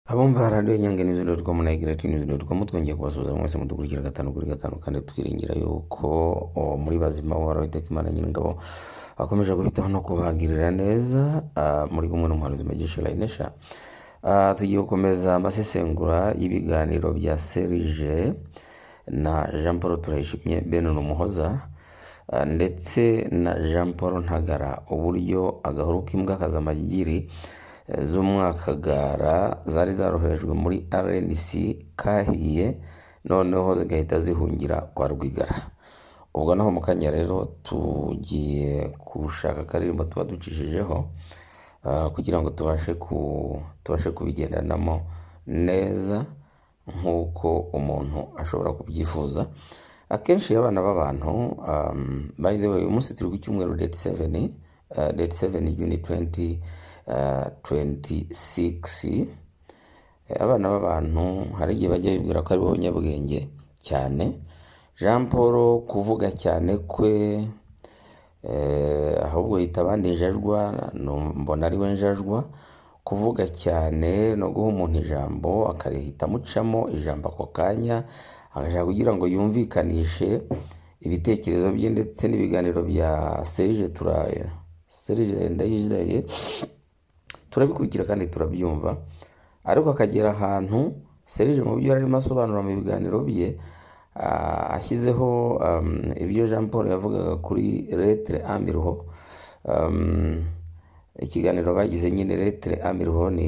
Abumva radiyo inyunganizi doti komu na egireti nizi doti komu twongeye kubasuhuza mwese mudukurikira gatanu kuri gatanu kandi twiringira yuko oh, muri bazima uhoraho iteka imana nyir'ingabo akomeje kubitaho no kubagirira neza ah, muri kumwe n'umuhanuzi mugisha layinesha Ah, tugiye gukomeza amasesengura y'ibiganiro bya serije na jean paul turayishimye benin umuhoza Ah, ndetse na jean paul ntagara uburyo agahuru k'imbwa kaza amagiri eh, z'umwakagara zari zaroherejwe muri rnc kahiye noneho zigahita zihungira kwa rwigara ubwo naho mu kanya rero tugiye gushaka akaririmbo tuba ducishijeho ah, kugira ngo tubashe ku tubashe kubigendanamo neza nk'uko umuntu ashobora kubyifuza akenshi iyo abana b'abantu um, by the way uyu munsi turi ku cyumweru date 7 uh, date 7 juni 20 uh, 26 Eh, abana b'abantu hari igihe bajya bibwira ko ari bo banyabwenge cyane jean paul kuvuga cyane kwe eh, ahubwo yita abandi njajwa nu- mbona ari we njajwa kuvuga cyane no guha umuntu ijambo akarihita amucamo ijambo ako kanya agashaka kugira ngo yumvikanishe ibitekerezo bye ndetse n'ibiganiro bya serije turaye serije ndayizeye turabikurikira kandi turabyumva ariko akagera ahantu serije mu byo yari arimo asobanura mu biganiro bye ah, ashyizeho um, ibyo jean paul yavugaga kuri retere amiruho um, ikiganiro bagize nyine retere amiruho ni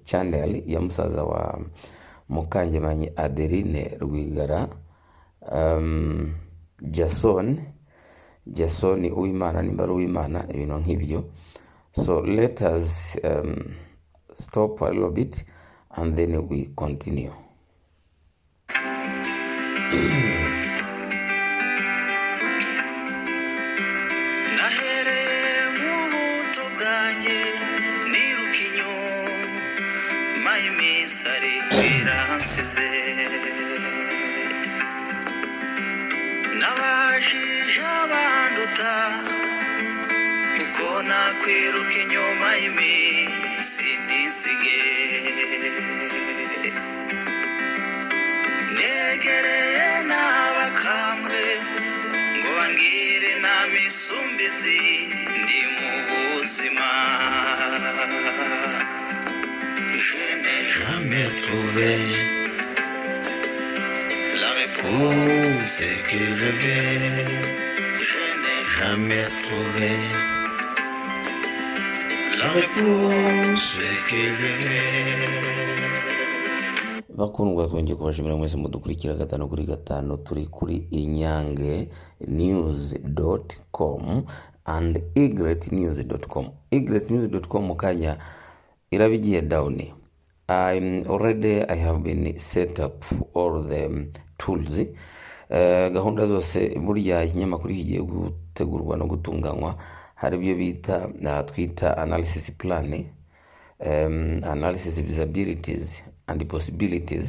chanel ya musaza wa mukangemanyi adeline rwigara um, jason jasoni uwimana nimba ari uwimana ibintu nk'ibyo so let us um, stop a little bit and then we continue nahereye mu buto bwanjye niruka inyuma iminsi ariko iransize nabajije abanduta uko nakwiruka inyuma y'iminsi ndizige negereye n'abakambwe ngo bangire inama isumbizi ndi mu buzima je n'ai jamais trouvé la réponse que je veux je n'ai jamais trouvé la réponse que je veux bakundwa twongeye kubashimira mwese mudukurikira gatanu kuri gatanu turi kuri inyange news dot com and igret news dot com igret news dot com mu kanya irabigiye dawuni I'm already I have been set up all the tools Eh, gahunda zose burya ikinyamakuru kigiye gutegurwa no gutunganywa hari ibyo bita na twita analysis plan um, analysis visibilities and possibilities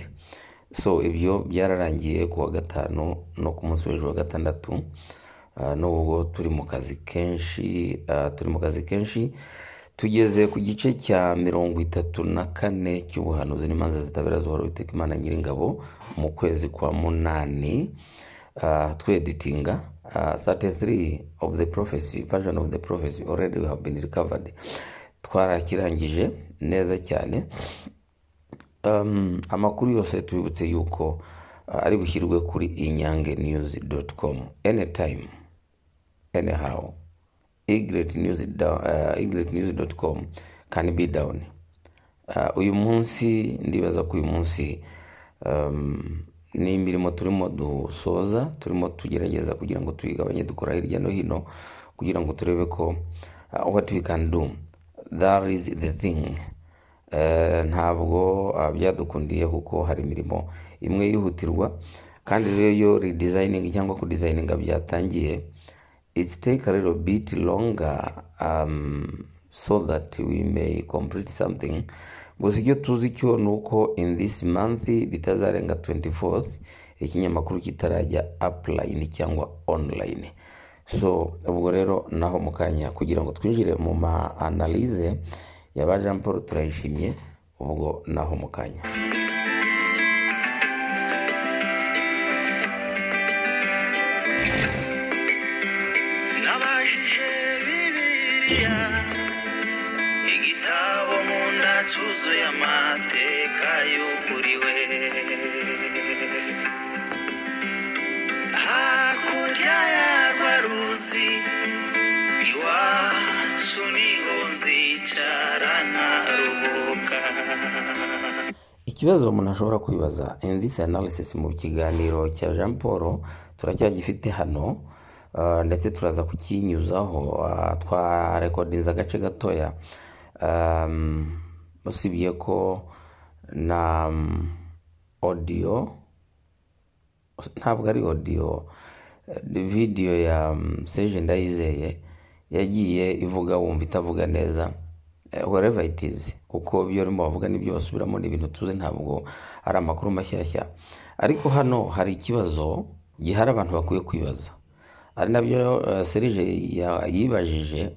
so ibyo byararangiye ku wa gatanu no ku munsi w'ejo wa gatandatu uh, n'ubwo turi mu kazi kenshi uh, turi mu kazi kenshi tugeze ku gice cya mirongo itatu na kane cy'ubuhanuzi n'imanza zitabera zuhora witeka imana nyiringabo mu kwezi kwa munani uh, tweditinga uh, 33 of the prophecy version of the prophecy already we have been recovered twarakirangije neza cyane um, amakuru yose tubibutse yuko uh, ari bushyirwe kuri inyange news com anytime anyhow igret news, down, uh, igret news com can be down uh, uyu munsi ndibaza ko uyu munsi um, ni imirimo turimo dusoza turimo tugerageza kugira ngo tuyigabanye dukora hirya no hino kugira ngo turebe ko uh, what we can do that is the thing Eh, ntabwo ah, byadukundiye kuko hari imirimo imwe yihutirwa kandi rero iyo redesigning cyangwa kudesigninga byatangiye it take a little bit longer um, so that we may complete something gusa icyo tuzi cyo ni uko in this month bitazarenga 24th ikinyamakuru kitarajya upline cyangwa online so ubwo rero naho mu kanya kugira ngo twinjire mu ma analyse ya ba jean paul turayishimye ubwo naho mu kanya nabajije bibiliya igitabo nkunda cyuzuye amateka yuguriwe hakurya yarwa ruzi iwacu niho nzicara nkaruhuka ikibazo umuntu ashobora kwibaza in this analysis mu kiganiro cya jean paul turacyagifite hano ah, ndetse turaza kukinyuzaho ah, twarekodinze agace gatoya Um, usibye ko na mm, audio ntabwo ari audio eh, video ya mm, Serge Ndayizeye yagiye ivuga wumva itavuga neza eh, wherever it is kuko ibyo barimo bavuga n'ibyo basubiramo ni ibintu tuzi ntabwo ari amakuru mashyashya ariko hano hari ikibazo gihari abantu bakwiye kwibaza ari nabyo eh, Serge ya- yibajije eh,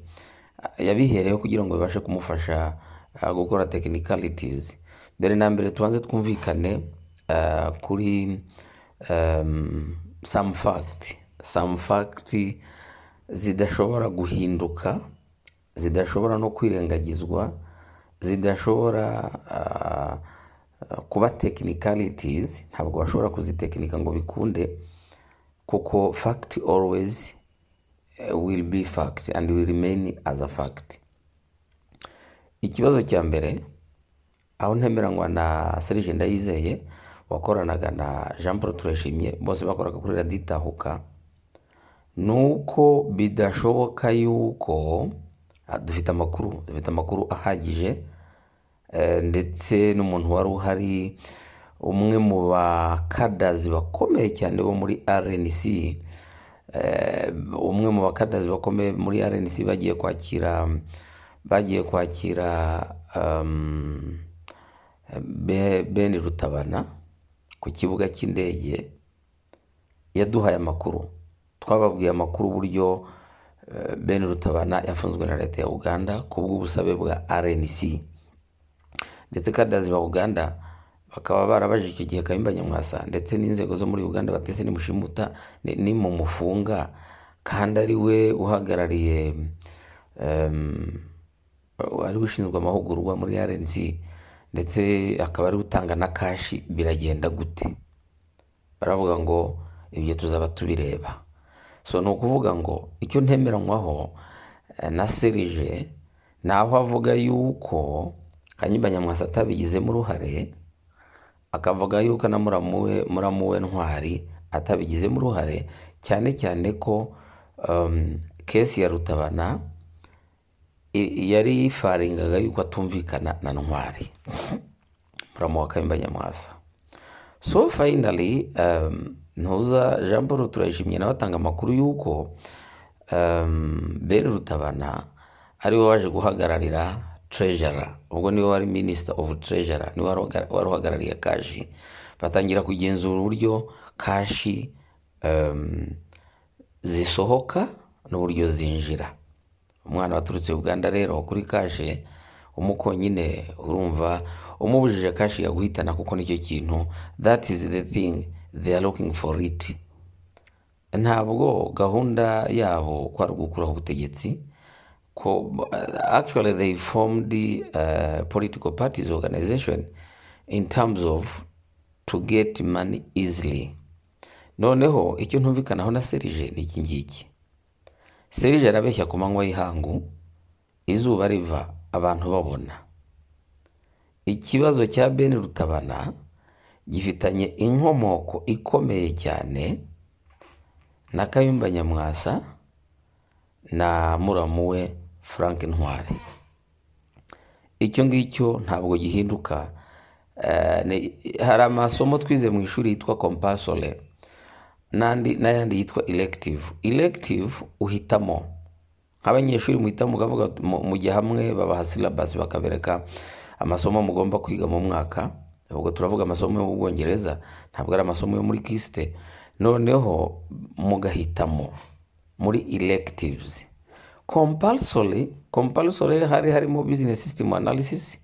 yabihereyeho kugira ngo bibashe kumufasha eh, gukora technicalities mbere na mbere tubanze twumvikane eh, kuri um, some fact some fact zidashobora guhinduka zidashobora no kwirengagizwa zidashobora ah, ah, kuba technicalities ntabwo bashobora kuzitekinika ngo bikunde kuko fact always eh, will be fact and will remain as a fact ikibazo cya mbere aho ntemeranywa na Serge Ndayizeye wakoranaga na Jean Paul Turashimye bose bakoraga kuri Radio Itahuka ni uko bidashoboka yuko ah, dufite amakuru dufite amakuru ahagije eh, ndetse n'umuntu wari uhari umwe mu bakadazi bakomeye cyane bo muri RNC eh, umwe mu bakadazi bakomeye muri RNC bagiye kwakira bagiye kwakira um, Be- Ben Rutabana ku kibuga cy'indege yaduhaye amakuru twababwiye amakuru uburyo eh, Ben Rutabana yafunzwe na leta ya Uganda ku bw'ubusabe bwa RNC ndetse kadazi ba Uganda bakaba barabajije icyo gihe Kayumba Nyamwasa ndetse n'inzego zo muri Uganda batese nimushimuta ni- nimumufunga kandi ari we uhagarariye em, ari ushinzwe amahugurwa muri RNC ndetse akaba ari utanga na kashi biragenda gute baravuga ngo ibyo tuzaba tubireba so ni ukuvuga ngo icyo ntemeranywaho eh, na serije ni aho avuga yuko kanyumba nyamwasa atabigizemo uruhare akavuga yuko na muramuwe muramuwe ntwari atabigizemo uruhare cyane cyane ko um, kesi ya rutabana i- yari yifaringaga yuko atumvikana na ntwari muramu wa kayumba nyamwasa so finally um, ntuza jean paul turayishimye nawe atanga amakuru y'uko um, ben rutabana ari we waje guhagararira treasurer ubwo niwe wari minister of treasurer niwe wari uhagar- wari uhagarariye kashi batangira kugenzura uburyo kashi um, zisohoka n'uburyo zinjira umwana waturutse uganda rero kuri kashe umukonyine urumva umubujije kashe yaguhitana kuko nicyo kintu that is the thing they are looking for it ntabwo gahunda yabo ko ari ugukuraho ubutegetsi ko uh, actually they formed uh, political parties organization in terms of to get money easily noneho icyo ntumvikanaho na serije ni iki ngiki serije arabeshya ku manywa y'ihangu izuba riva abantu babona ikibazo cya ben rutabana gifitanye inkomoko ikomeye cyane na kayumba nyamwasa na muramu we frank ntwari icyo ngicyo ntabwo gihinduka Eh, ni- hari amasomo twize mu ishuri yitwa compasole n'andi n'ayandi yitwa elective elective uhitamo nk'abanyeshuri muhitamo mukavuga uti- mu- mujya hamwe babaha syllabus bakabereka amasomo mugomba kwiga mu mwaka ubwo turavuga amasomo yo mu bwongereza ntabwo ari amasomo yo muri kisite noneho mugahitamo muri electives compulsory compulsory hari harimo business system analysis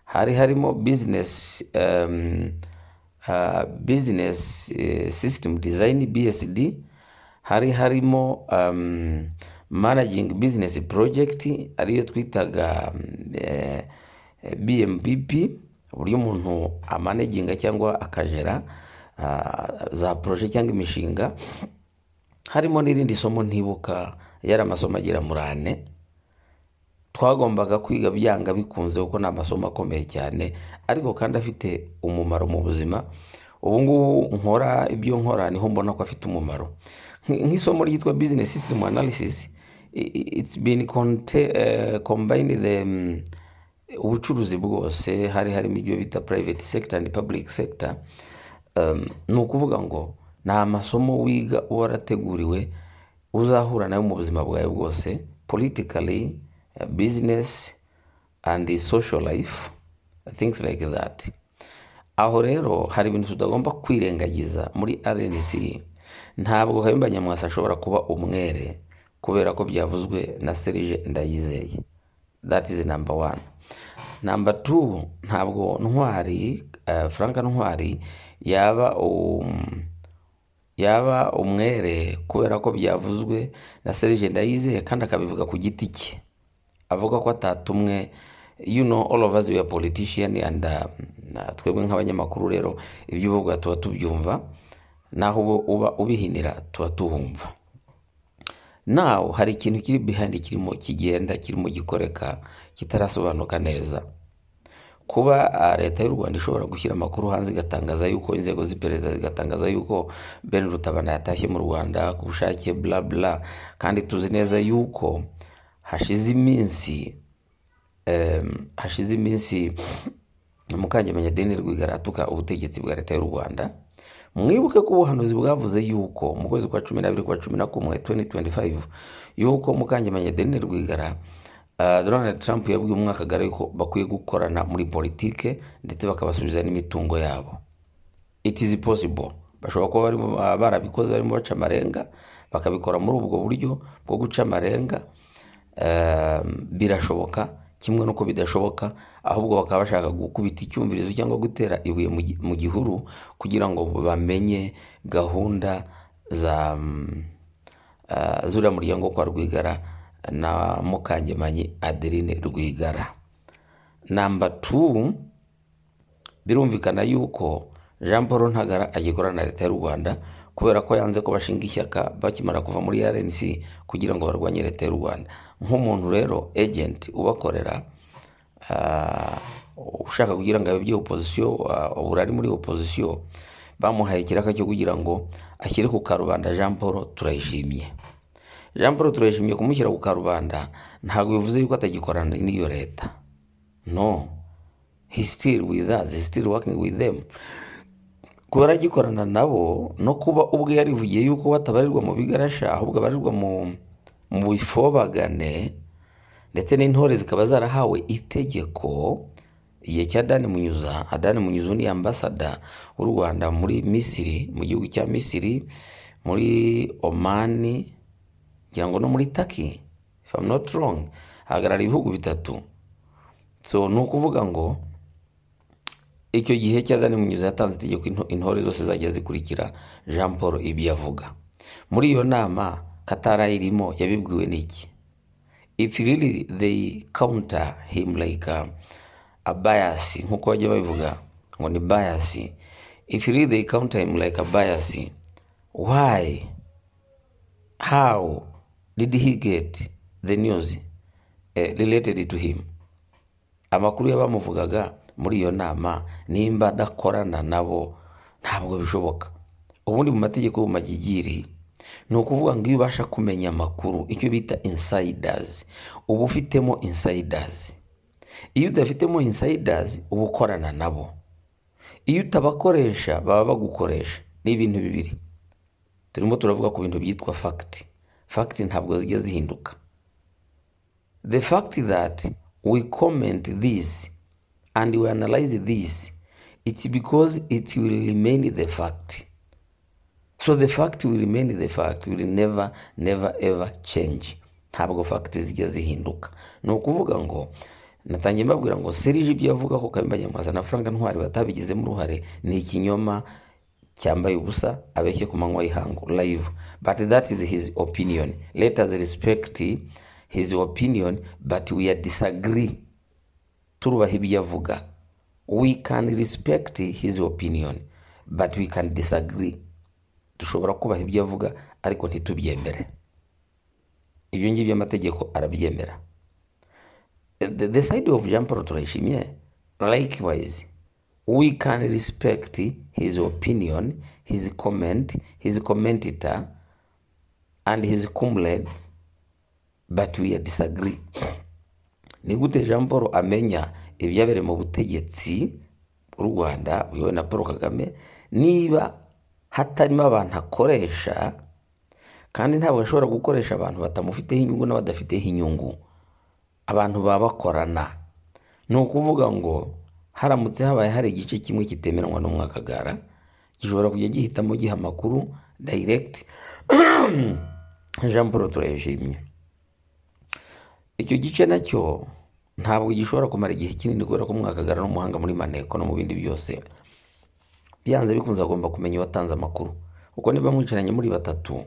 hari harimo bizinesi bizinesi sisitemu dizayini bsd hari harimo manajingi bizinesi porojegiti ariyo twitaga bmpp uburyo umuntu amanaginga cyangwa akajera ah, za poroje cyangwa imishinga harimo n'irindi somo ntibuka yari amasomo agera muri ane twagombaga kwiga byanga bikunze kuko ni amasomo akomeye cyane ariko kandi afite umumaro mu buzima ubu ngubu nkora ibyo nkora niho mbona ko afite umumaro Nk- nk'isomo ryitwa business system analysis i- i- it's been conte- eh, combined the mm, ubucuruzi bwose hari harimo ibyo bita private sector and public sector um, ni ukuvuga ngo ni amasomo wiga uba warateguriwe uzahura nayo mu buzima bwawe bwose politically eh, business and social life things like that aho rero hari ibintu tutagomba kwirengagiza muri rnc ntabwo kayumba nyamwasa ashobora kuba umwere kubera ko byavuzwe na serije ndayizeye that is number one number two ntabwo ntwari eh, frank ntwari yaba um, yaba umwere kubera ko byavuzwe na serije ndayizeye kandi akabivuga ku giti cye avuga ko atatumwe you know all of us we are politician and uh, na- twebwe nk'abanyamakuru rero ibyo uvuga tuba tubyumva naho uba- uba ubihinira tuba tuhumva nawe hari ikintu kiri behind kirimo kigenda kirimo gikoreka kitarasobanuka neza kuba ah, leta y'u rwanda ishobora gushyira amakuru hanze igatangaza yuko inzego z'iperereza zigatangaza yuko ben rutabana yatashye mu rwanda ku bushake bla bla kandi tuzi neza yuko hashize iminsi em, hashize iminsi mukangemenya deni rwigara atuka ubutegetsi bwa leta y'u rwanda mwibuke ko ubuhanuzi bwavuze yuko mu kwezi kwa cumi n'abiri kwa cumi na kumwe 2025 yuko mukangemenya deni rwigara ah, donald trump yabwiye umwakagara yuko bakwiye gukorana muri politike ndetse bakabasubiza n'imitungo yabo it is possible bashobora kuba barimo ah, barabikoze barimo baca amarenga bakabikora muri ubwo buryo bwo guca amarenga Ehm, birashoboka kimwe n'uko bidashoboka ahubwo bakaba bashaka gukubita icyumvirizo cyangwa gutera ibuye mu gi- mu gihuru kugira ngo bamenye gahunda za mm, ah, zuriya muryango wo kwa rwigara na mukangemanyi adeline rwigara namba tu birumvikana yuko jean paul ntagara agikorana na leta y'u rwanda kubera ko yanze ko bashinga ishyaka bakimara kuva muri rnc kugira ngo barwanye leta y'u rwanda nk'umuntu rero ejenti ubakorera ah, ushaka kugira ngo ababye opozisiyo ah, ubu ari muri opozisiyo bamuhaye ikiraka cyo kugira ngo ashyire ku karubanda jean paul turayishimye jean paul turayishimye kumushyira ku karubanda ntabwo bivuze yuko atagikorana n'iyo leta no he's still with us he's still working with them kuba aragikorana nabo no kuba ubwe yarivugiye yuko batabarirwa mu bigarasha ahubwo abarirwa mu mu bifobagane ndetse n'intore zikaba zarahawe itegeko igihe cya dani munyuza adani munyuza ni ambasada w'u rwanda muri misiri mu gihugu cya misiri muri omani ngira ngo no muri taki if I'm not wrong hagarara ibihugu bitatu so ni ukuvuga ngo icyo gihe cyazanye munyuzi yatanze itegeko into- intore zose zajya zikurikira jean paul ibyo avuga muri iyo nama katara irimo yabibwiwe n'iki if really they counter him like a, a bias nk'uko bajya babivuga ngo ni bias if really they counter him like a bias why how did he get the news eh, related to him amakuru y'abamuvugaga muri iyo nama nimba adakorana nabo ntabwo bishoboka ubundi mu mategeko yo mu magigiri ni ukuvuga ngo iyo ubasha kumenya amakuru icyo bita insidazi uba ufitemo insidazi iyo udafitemo insidazi uba ukorana nabo iyo utabakoresha baba bagukoresha ni ibintu bibiri turimo turavuga ku bintu byitwa fagiti fagiti ntabwo zijya zihinduka the fact that we comment this and we analyze this it's because it will remain the fact so the fact will remain the fact will never never ever change ntabwo fact zijya zihinduka ni ukuvuga ngo natangiye mbabwira ngo serije ibyo yavuga ko kabimba nyamwasa na frank ntwari batabigizemo uruhare ni ikinyoma cyambaye ubusa abeshye ku manywa y'ihangu live but that is his opinion let us respect his opinion but we are disagree turubaha ibyo avuga we can respect his opinion but we can disagree dushobora kubaha ibyo avuga ariko ntitubyemere ibyo ngibyo amategeko arabyemera the, the side of Jean Paul Turayishimye likewise we can respect his opinion his comment his commentator and his comrades but we disagree ni gute Jean Paul amenya ibyabereye mu butegetsi bw'u Rwanda buyobowe na Paul Kagame niba hatarimo abantu akoresha kandi ntabwo ashobora gukoresha abantu batamufiteho inyungu n'abadafiteho inyungu abantu baba bakorana ni ukuvuga ngo haramutse habaye hari igice kimwe kitemeranwa n'umwakagara gishobora kujya gihitamo giha amakuru direct jean paul turayishimye icyo gice nacyo ntabwo gishobora kumara igihe kinini kubera ko umwakagara ni umuhanga muri maneko no mu bindi byose byanze bikunze agomba kumenya uwatanze amakuru kuko niba mwicaranye muri batatu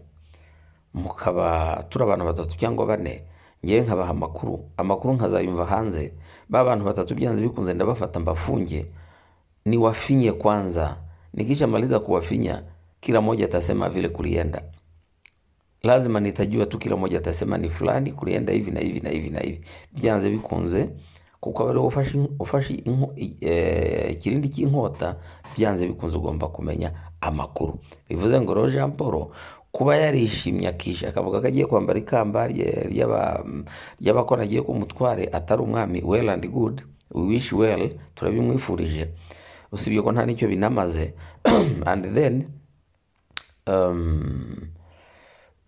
mukaba turi abantu batatu cyangwa bane ngewe nkabaha amakuru amakuru nkazayumva hanze ba bantu batatu byanze bikunze ndabafata mbafunge ni wafinye kwanza nikishamaliza kuwafinya kila moja atasema vile kulienda lazima nitajua tu kila moja atasema ni fulani kulienda hivi na hivi na hivi na hivi byanze bikunze kuko aba ariwe ufashe ufashe inko- i- eh, ikirindi cy'inkota byanze bikunze ugomba kumenya amakuru bivuze ngo rero jean paul kuba yarishimye akisha akavuga ko agiye kwambara ikamba rye- ry'aba- ry'abakora agiye ko umutware atari umwami well and good we wish well turabimwifurije usibye ko nta n'icyo binamaze and then um,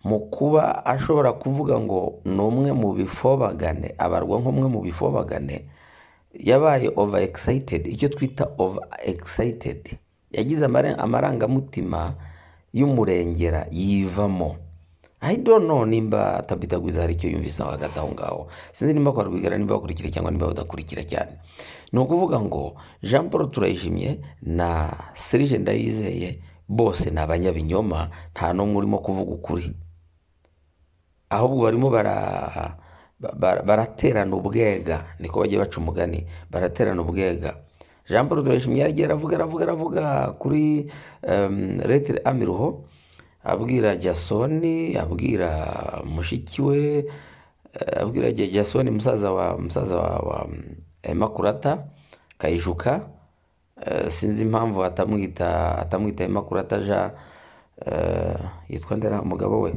mu kuba ashobora kuvuga ngo ni umwe mu bifobagane abarwa nk'umwe mu bifobagane yabaye over excited icyo twita over excited yagize amara- amarangamutima y'umurengera yivamo I don't know nimba atabitagwiza hari icyo yumvise aho hagati aho ngaho sinzi nimba kwa rwigara nimba bakurikira cyangwa nimba badakurikira cyane ni ukuvuga ngo jean paul turayishimye na serije ndayizeye bose ni abanyabinyoma nta n'umwe urimo kuvuga ukuri ahubwo barimo bara ba- ba- baraterana ubwega niko bajya baca umugani baraterana ubwega jean paul turayishimye yaragiye aravuga aravuga aravuga kuri um, retire amiruho abwira jasoni abwira mushiki we eh, abwira Ja- jasoni musaza wa musaza wa, wa mm, emakurata kayishuka Eh, sinzi impamvu atamwita atamwita emakurata ja eh, yitwa ndera umugabo we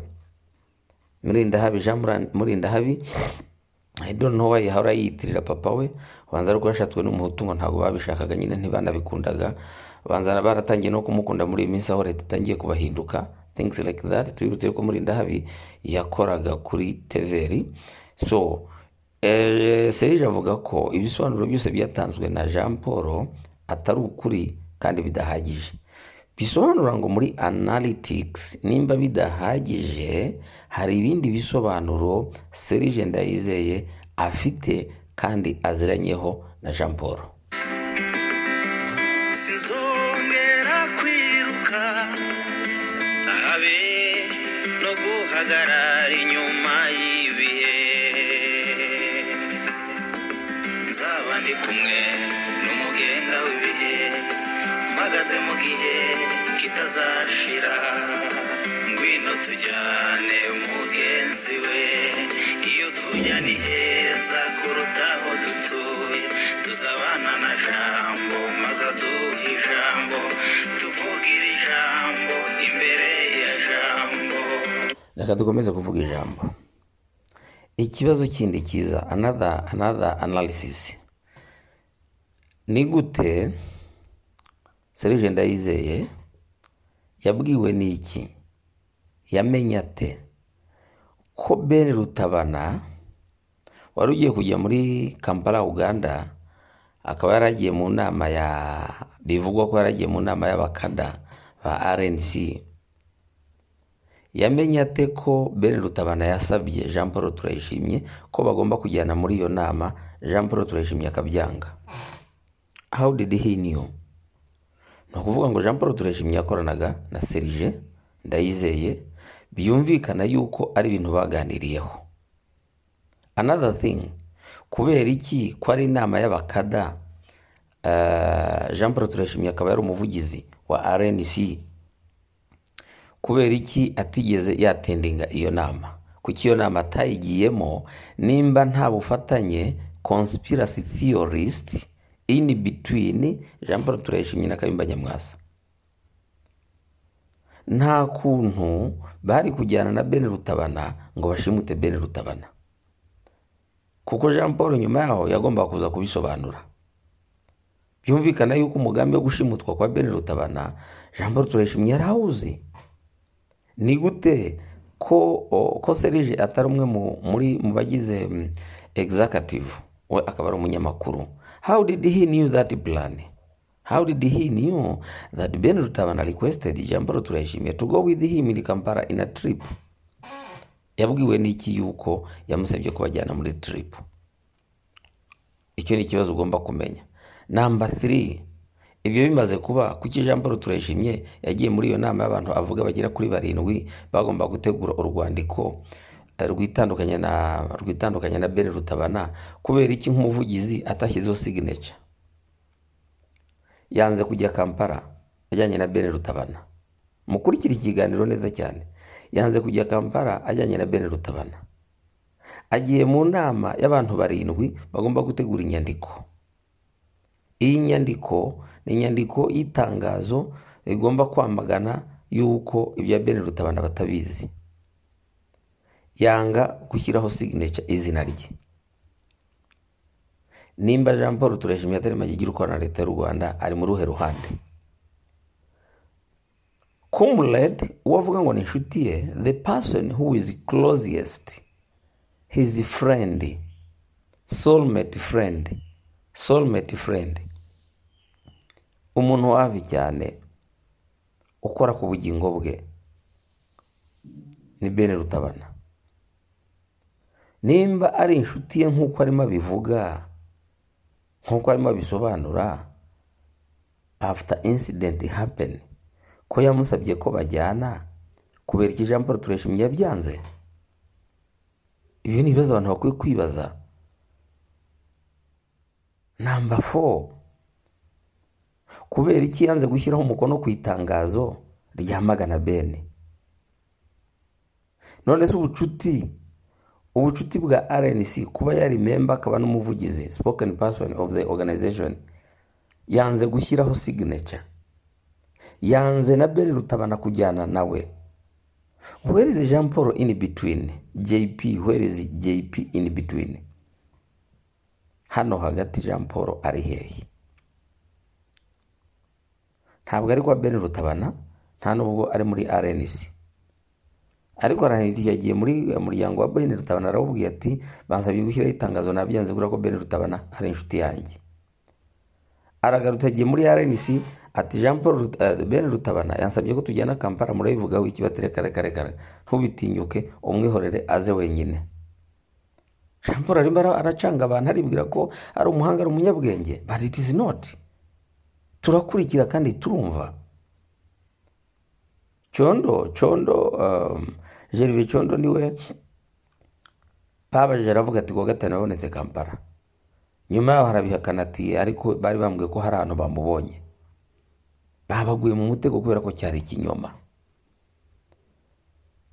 murindahabi jean Muran- murindahabi I don't know why ahora yiyitirira papa we banza ariko yashatswe n'umuhutu ngo ntabwo babishakaga nyine ntibanabikundaga banza baratangiye no kumukunda muri iyi minsi aho leta itangiye kubahinduka things like that twibutse ko murindahabi yakoraga kuri tvr so eh, serije avuga ko ibisobanuro byose byatanzwe na jean paul atari ukuri kandi bidahagije bisobanura ngo muri analytics nimba bidahagije hari ibindi bisobanuro serije ndayizeye afite kandi aziranyeho na jean paul sinzongera kwiruka habe no guhagarara inyuma y'ibihe nzaba ndi kumwe n'umugenga w'ibihe mpagaze mu gihe kitazashira ngwino tujyane mugenzi we iyo tujya ni heza kuruta aho dutuye tuzabana na jambo maze aduhe ijambo tuvugira ijambo imbere ya jambo reka dukomeze kuvuga ijambo ikibazo kindi cyiza another another analysis ni gute serije ndayizeye yabwiwe n'iki yamenye ate ko ben rutabana wari ugiye kujya muri kampala uganda akaba yaragiye mu nama ya bivugwa ko yaragiye mu nama y'abakada ba rnc yamenye ate ko ben rutabana yasabye jean paul turayishimye ko bagomba kujyana muri iyo nama jean paul turayishimye akabyanga how did he knew ni ukuvuga ngo jean paul turayishimye yakoranaga na serije ndayizeye byumvikana yuko ari ibintu baganiriyeho another thing kubera iki ko ari inama y'abakada eh, jean paul turayishimye akaba yari umuvugizi wa rnc kubera iki atigeze yatendinga iyo nama kuko iyo nama atayigiyemo nimba nta bufatanye conspiracy theorist in between jean paul turayishimye na kayumba nyamwasa nta kuntu bari kujyana na ben rutabana ngo bashimute ben rutabana kuko jean paul nyuma yaho yagombaga kuza kubisobanura byumvikana yuko umugambi wo gushimutwa kwa ben rutabana jean paul turayishimye yari awuzi ni gute ko o- ko serije atari umwe mu- muri mu bagize mm, executive we akaba ari umunyamakuru how did he knew that plan how did he knew that ben rutabana requested ijambo turayishimiye to go with him in kampala in a trip yabwiwe n'iki yuko yamusabye kubajyana muri trip icyo ni ikibazo ugomba kumenya namba 3 ibyo bimaze kuba kuki jean paul turayishimye yagiye muri iyo nama y'abantu avuga bagera kuri barindwi bagomba gutegura urwandiko eh, rwitandukanya na rwitandukanya na ben rutabana kubera iki nk'umuvugizi atashyizeho signature yanze kujya kampala ajyanye na ben rutabana mukurikire ikiganiro neza cyane yanze kujya kampala ajyanye na ben rutabana agiye mu nama y'abantu barindwi bagomba gutegura inyandiko iyi nyandiko ni inyandiko y'itangazo rigomba kwamagana yuko ibya bene rutabana batabizi yanga gushyiraho signature izina rye nimba jean paul turashimye atari magigira ukorana na leta y'u rwanda ari mu ruhe ruhande comrade uwo avuga ngo ni inshuti ye the person who is closest his friend soulmate friend soulmate friend umuntu wavi cyane ukora ku bugingo bwe ni bene rutabana nimba ari inshuti ye nk'uko arimo abivuga nk'uko arimo abisobanura after incident happen ko yamusabye ko bajyana kubera iki jean paul turashimye yabyanze ibyo ni ibibazo abantu bakwiye kwibaza namba 4 kubera iki yanze gushyiraho umukono ku itangazo ryamagana bene none se ubucuti ubucuti bwa rnc kuba yari memba akaba n'umuvugizi spoken person of the organization yanze gushyiraho signature yanze na bene rutabana kujyana nawe where is jean paul in between jp where is jp in between hano hagati jean paul ari hehe ntabwo ari kwa ben rutabana nta n'ubwo ari muri rnc ariko rnc yagiye muri eh, muryango wa ben rutabana arawubwiye ati bansabye gushyiraho itangazo nabyanze kubera ko ben rutabana ari inshuti yanjye aragarutse agiye muri rnc ati jean paul Rut- eh, ben rutabana yansabye ko tujyana kampala murabivugaho iki batere kare kare kare ntubitinyuke umwihorere aze wenyine jean paul arimo ara- aracanga abantu aribwira ko ari umuhanga ari umunyabwenge but it is not turakurikira kandi turumva condo condo um, gerve condo niwe babajije aravuga ati kuwa gatanu yabonetse kampala nyuma yaho harabihakana ati ariko bari bambwiye ko hari ahantu bamubonye babaguye mu mutego kubera ko cyari ikinyoma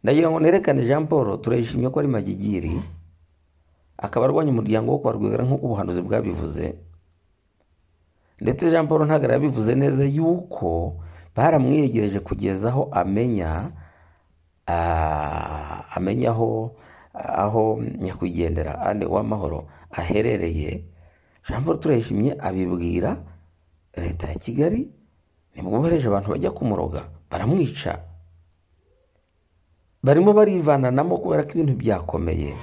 ndagira ngo nerekane jean paul turayishimye ko ari magigiri akaba arwanya umuryango wo kwa rwigara nk'uko ubuhanuzi bwabivuze ndetse jean paul ntagara yabivuze neza yuko baramwiyegereje kugeza aho amenya ah, amenya aho aho nyakwigendera ane w'amahoro aherereye jean paul turayishimye abibwira leta ya kigali nibwo bohereje abantu bajya kumuroga baramwica barimo barivananamo kubera ko ibintu byakomeye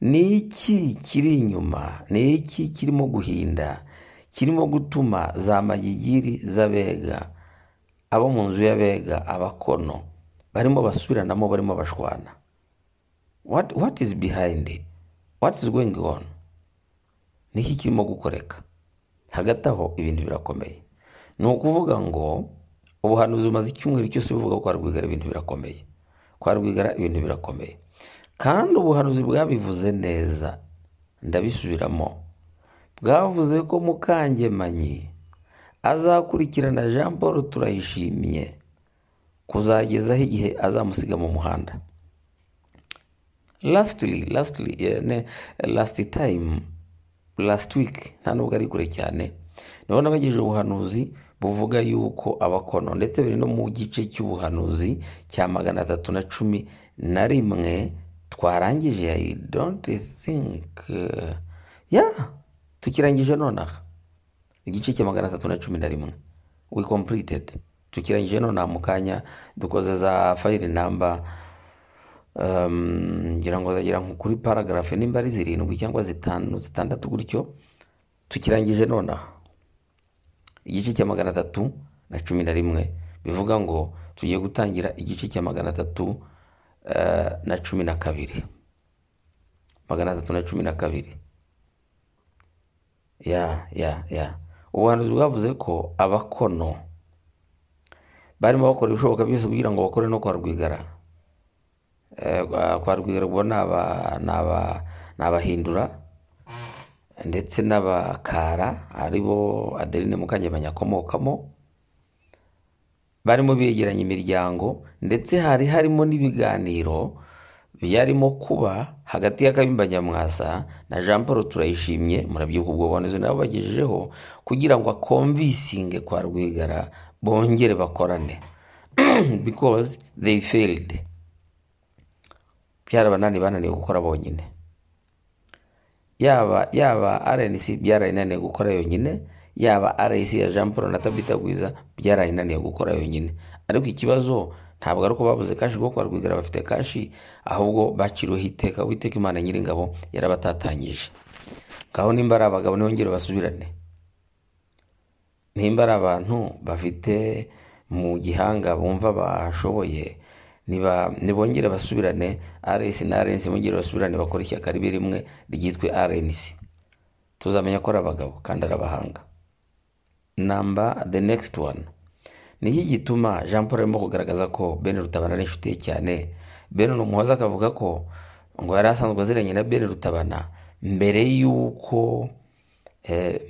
ni iki kiri inyuma ni iki kirimo guhinda kirimo gutuma za magigiri z'abega abo mu nzu y'abega abakono barimo basubiranamo barimo bashwana what, what is behind what is going on niki kirimo gukoreka hagati aho ibintu birakomeye ni ukuvuga ngo ubuhanuzi bumaze icyumweru cyose buvuga ko kwa rwigara ibintu birakomeye kwa rwigara ibintu birakomeye kandi ubuhanuzi bwabivuze neza ndabisubiramo bwavuze ko mukangemanyi azakurikirana jean paul turayishimye kuzagezaho igihe azamusiga mu muhanda lasitiri lasitiri lasiti tayimu lasiti wiki nta nubwo ari kure cyane nibo nabagejeje ubuhanuzi buvuga yuko abakono ndetse biri no mu gice cy'ubuhanuzi cya magana atatu na cumi na rimwe twarangije ya donti sinki ya tukirangije nonaha igice cya magana atatu na cumi na rimwe we kompulitedi tukirangije nonaha mu kanya dukoze za fayiri namba ngira ngo zagera nko kuri paragarafe nimba ari zirindwi cyangwa zitanu zitandatu gutyo tukirangije nonaha igice cya magana atatu na cumi na rimwe bivuga ngo tugiye gutangira igice cya magana atatu na cumi na kabiri magana atatu na cumi na kabiri ya ya ya ubuhanuzi bwavuze ko abakono barimo bakora ibishoboka byose kugira ngo bakore no kwa rwigara kwa rwigara ubwo ni abahindura ndetse n'abakara ari bo adeline mukangemanyi akomokamo barimo begeranya imiryango ndetse hari harimo n'ibiganiro byarimo kuba hagati y'akabimba nyamwasa na jean paul turayishimye murabyibuka ubwo buhanuzi nabo bagejejeho kugira ngo akomvisinge kwa rwigara bongere bakorane because they failed byarabananiye bananiwe gukora bonyine yaba yaba rnc byarayinaniye gukora yonyine yaba rnc ya jean paul na tabita gwiza byarayinaniye gukora yonyine ariko ikibazo ntabwo ari uko babuze kashi kuko rwigara bafite kashi ahubwo baciriweho iteka witeka imana nyiringabo yarabatatanyije ngaho nimba ari abagabo ntibongere basubirane nimba ari abantu bafite mu gihanga bumva bashoboye ntibongere basubirane rnc na rnc bongere basubirane bakora ishyaka ribe rimwe ryitwe rnc tuzamenya ko ari abagabo kandi ari abahanga namba the next one niki gituma jean paul arimo kugaragaza ko ben rutabana ari inshuti ye cyane ben ni umuhoza akavuga ko ngo yari asanzwe aziranye na ben rutabana mbere y'uko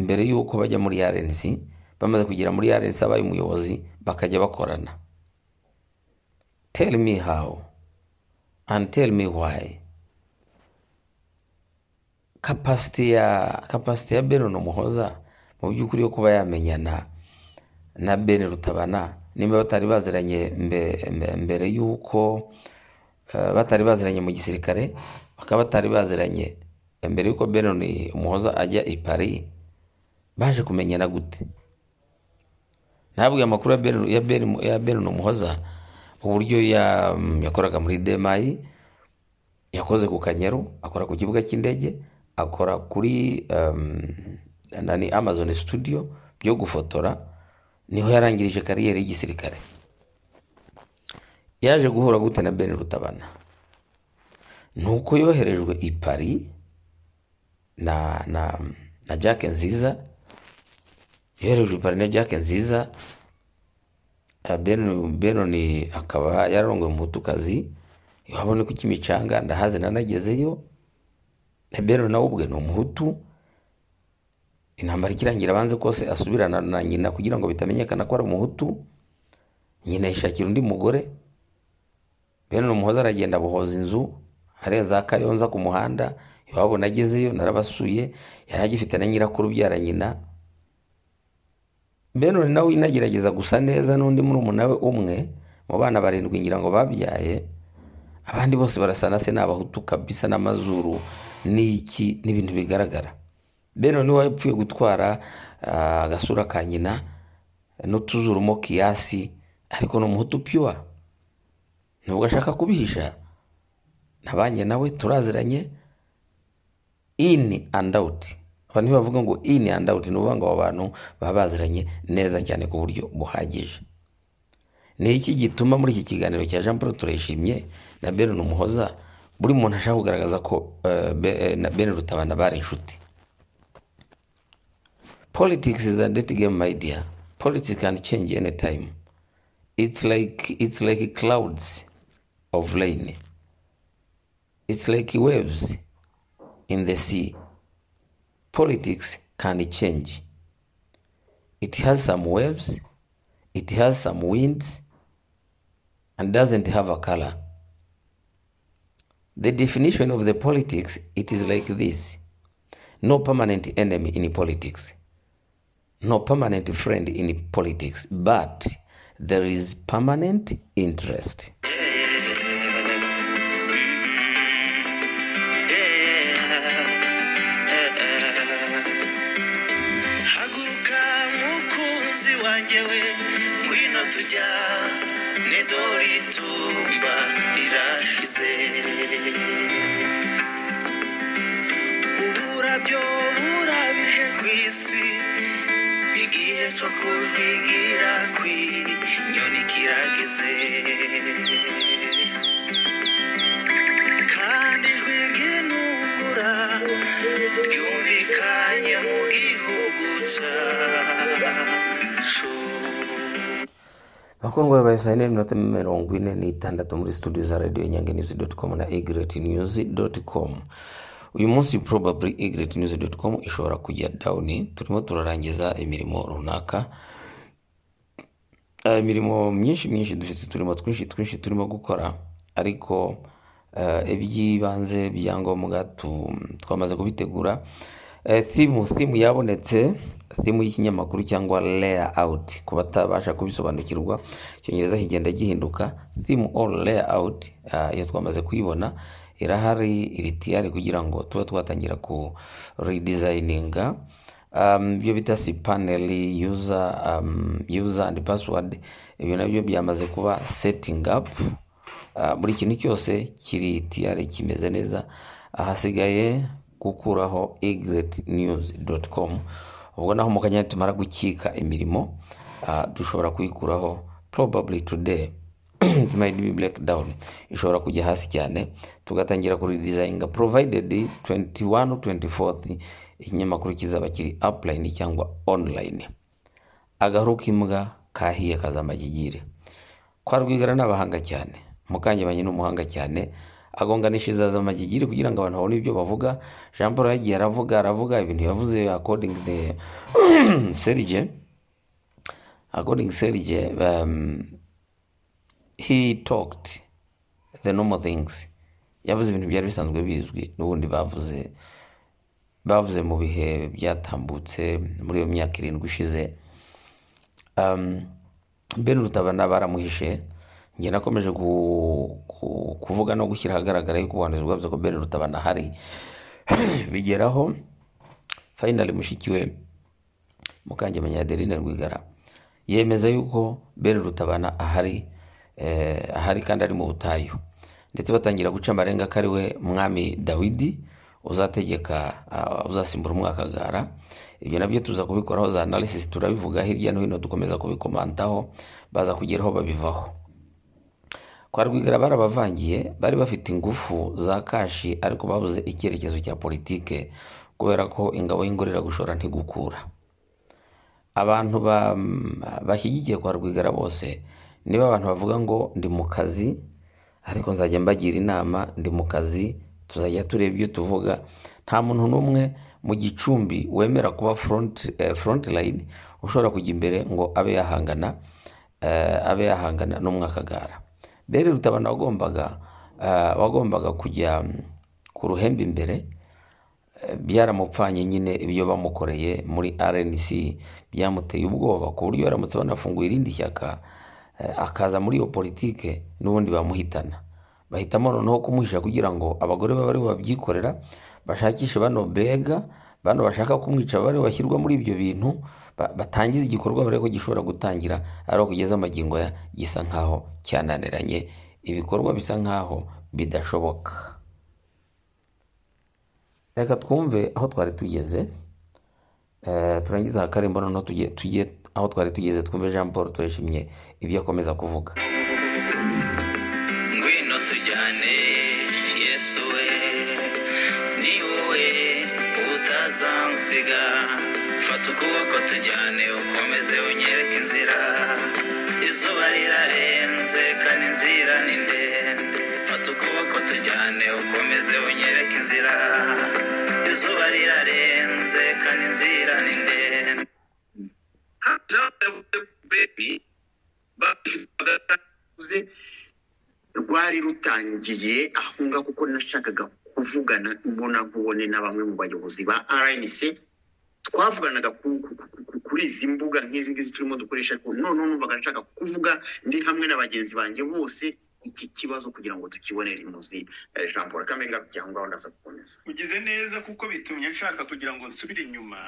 mbere y'uko bajya muri rnc bamaze kugera muri rnc abaye umuyobozi bakajya bakorana tell me how and tell me why kapasiti ya kapasiti ya beron umuhoza mu by'ukuri yo kuba yamenyana na ben rutabana nimba batari baziranye mbere y'uko batari baziranye mu gisirikare bakaba batari baziranye mbere y'uko beron umuhoza ajya i paris baje kumenyana gute ntabwo amakuru ya beron umuhoza uburyo yakoraga muri demayi yakoze ku kanyaru akora ku kibuga cy'indege akora kuri amazon studio byo gufotora niho yarangirije kariyeri y'igisirikare yaje guhura gute na ben rutabana ni uko yoherejwe i paris na na na jack nziza yoherejwe i paris na jack nziza benoni akaba yarongoye umutukazi wabona ko ikimicanga ndahaze nanagezeyo benoni nawe ubwe ni umuhutu intambara ikirangira abanze kose asubirana na nyina kugira ngo bitamenyekana ko ari umuhutu nyina yishakira undi mugore benoni umuhoza aragenda abohoza inzu arenza kayonza ku muhanda iwabo nagezeyo narabasuye yari agifite na nyirakuru ubyara nyina benoni nawe inagerageza gusa neza n'undi muri we umwe mu bana barindwi ngira ngo babyaye abandi bose barasa na se ni abahutu kabisa n'amazuru n'iki n'ibintu bigaragara benoni niwe wapfuye gutwara agasura ka nyina n'utuzuramo kiyasi ariko ni umuhutu piyuwa nubwo ashaka kubihisha ntabanye nawe turaziranye ini andi awuti abantu bavuga ngo iyi ni andawuti ni ukuvuga ngo abo bantu baba baziranye neza cyane ku buryo buhagije ni iki gituma muri iki kiganiro cya jean paul turayishimye na beron umuhoza buri muntu ashaka kugaragaza ko na ben rutabana bari inshuti politics is a dead game my dear politics can change any time it's like it's like clouds of rain it's like waves in the sea politics can change it has some waves it has some winds and doesn't have a color the definition of the politics it is like this no permanent enemy in politics no permanent friend in politics but there is permanent interest haguruka mukunzi wanjye we ngwino tujya n'idori itumba rirashize uburabyo burabije ku isi igihe cyo kujwigira kw'inyoni kirageze kandi ijwi ry'intungura ryumvikanye mu gihugu cyacu bakundwa babaye saa yine n'iminota mirongo ine n'itandatu muri studio za radio nyange news com na egret news com uyu munsi probably egret news com ishobora kujya down turimo turarangiza imirimo runaka Eh, imirimo myinshi myinshi dufite turimo twinshi twinshi turimo gukora ariko eh, iby'ibanze bya ngombwa tu- twamaze kubitegura Eh, thimu thimu yabonetse thimu y'ikinyamakuru cyangwa layer out ku batabasha kubisobanukirwa icyongereza kigenda gihinduka thimu all layer out eh, iyo twamaze kuyibona irahari iri tiyari kugira ngo tube twatangira ku redesigninga um, ibyo bita si panel user, um, user and password ibyo nabyo byamaze kuba setting up uh, buri kintu cyose kiri tiyare kimeze neza ahasigaye gukuraho egretnews.com ubwo naho mu kanya tumara gukika imirimo uh, dushobora kuyikuraho probably today it might be black down ishobora kujya hasi cyane tugatangira kuri design provided 21 or 24 ikinyamakuru kizaba kiri upline cyangwa online agahu k'imbwa kahiye kazamakigire kwa rwigara ni abahanga cyane mukanyebanye ni umuhanga cyane agonganisha izazamagigiri kugira ngo abantu babone ibyo bavuga jean paul yagiye aravuga aravuga ibintu yavuze according the serge according serge um, he talked the normal things yavuze ibintu byari bisanzwe bizwi n'ubundi bavuze bavuze mu bihe byatambutse muri iyo myaka irindwi ishize um, ben rutabana baramuhishe njye nakomeje ku- ku- kuvuga no gushyira ahagaragara yuko ubuhanuzi bwavuze ko ben rutabana ahari bigeraho finally mushiki we mukangemenya adeline rwigara yemeza yuko ben rutabana ahari eh, ahari kandi ari mu butayu ndetse batangira guca amarenga ko ari we mwami dawidi uzategeka ah, uzasimbura umwakagara ibyo nabyo tuza kubikoraho za analysis turabivuga hirya no hino dukomeza kubikomantaho baza kugeraho babivaho kwa rwigara barabavangiye bari bafite ingufu za kashi ariko babuze icyerekezo cya politike kubera ko ingabo y'ingorera gushora ntigukura abantu ba- m- bashyigikiye kwa rwigara bose niba abantu bavuga ngo ndi mu kazi ariko nzajya mbagira inama ndi mu kazi tuzajya tureba ibyo tuvuga nta muntu n'umwe mu gicumbi wemera kuba front, eh, front line ushobora kujya imbere ngo abe yahangana eh, abe yahangana n'umwakagara bere rutabana wagombaga eh, wagombaga kujya mm, ku ruhembe imbere byaramupfanye nyine ibyo bamukoreye muri rnc byamuteye ubwoba ku buryo baramutse banafunguye irindi shyaka eh, akaza muri iyo politike n'ubundi bamuhitana bahitamo noneho kumuhisha kugira ngo abagore babe aribo babyikorera bashakishe bano bega bano bashaka kumwica babe aribo bashyirwa muri ibyo bintu ba- batangiza igikorwa bare ko gishobora gutangira ari aho kugeza amagingo aya gisa nkaho cyananiranye ibikorwa bisa nkaho bidashoboka reka twumve aho twari tugeze Eh, turangiza hakarimbo noneho tujye tujye aho twari tugeze twumve jean paul turashimye ibyo akomeza kuvuga ngwino tujyane yesu we ni wowe utazansiga fata tukuboko tujyane ukomeze unyereke inzira izuba rirarenze kandi inzira ni ndende fata ukuboko tujyane ukomeze unyereke inzira izuba rirarenze kandi inzira ni ndende rwari rutangiye aho ngaho kuko nashakaga kuvugana imbonankubone na bamwe mu bayobozi ba rnc twavuganaga ku- ku- ku- ku- kuri izi mbuga nk'izi ngizi turimo dukoresha ariko noneho numvaga nshaka kuvuga ndi hamwe na bagenzi banjye bose iki kibazo kugira ngo tukibonere imuzi Eh, jean paul kagame kugira ngo ndaza gukomeza ugize neza kuko bitumye nshaka kugira ngo nsubire inyuma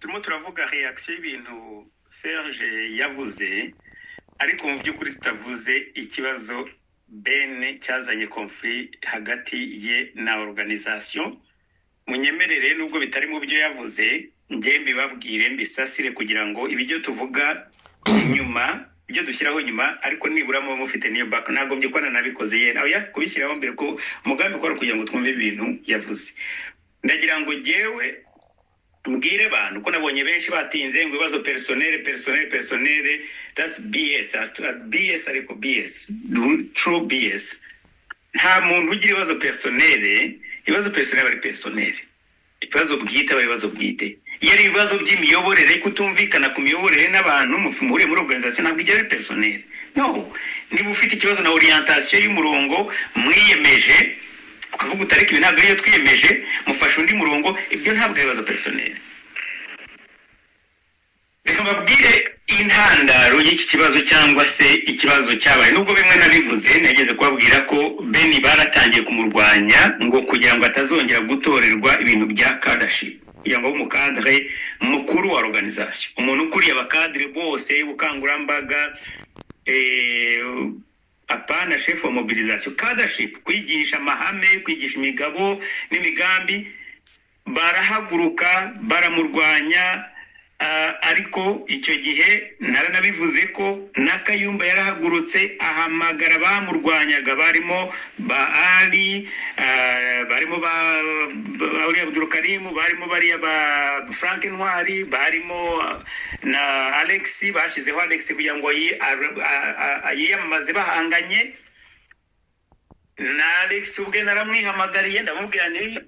turimo turavuga reaction y'ibintu serge yavuze ariko mu by'ukuri tutavuze ikibazo ben cyazanye konfuri hagati ye na organisation munyemerere nubwo bitari mu byo yavuze njye mbibabwire mbisasire kugira ngo ibyo tuvuga nyuma ibyo dushyiraho nyuma ariko nibura muba mufite niyo baka ntabwo mbyikora nabikoze yena oya kubishyiraho mbere ko umugambi ukora kugira ngo twumve ibintu yavuze ndagira ngo jyewe mbwire abantu ko nabonye benshi batinze ngo ibibazo personere personere personere that's bs At- bs ariko bs true bs nta muntu ugira ibibazo personere ibibazo personere bari personere ibibazo bwite aba ari ibibazo bwite iyo ari ibibazo by'imiyoborere kutumvikana ku miyoborere n'abantu mufi- muhuriye muri organization ntabwo ijya ari personere no niba ufite ikibazo na orientation y'umurongo mwiyemeje ukavuga uti ariko ibi ntabwo ariyo twiyemeje mufashe undi murongo ibyo ntabwo ari ibibazo personere reka mbabwire intandaro y'iki kibazo cyangwa se ikibazo cyabaye nubwo bimwe nabivuze nageze kubabwira ko beni baratangiye kumurwanya ngo kugira ngo atazongera gutorerwa ibintu bya kadashi kugira ngo abe umukadre mukuru wa organization umuntu ukuriye abakadre bose ubukangurambaga eh, apana chef wa mobilisation kadaship kwigisha amahame kwigisha imigabo n'imigambi barahaguruka baramurwanya ah, ariko icyo gihe naranabivuze ko n'akayumba yarahagurutse ahamagara bamurwanyaga barimo ba ali ah, barimo ba ba- uriya abdurukarimu barimo bariya ba frank ntwari barimo ah, na alex bashyizeho alex kugira ngo yi- ar- a- a- a- yiyamamaze bahanganye na alex ubwe naramwihamagariye ndamubwira nti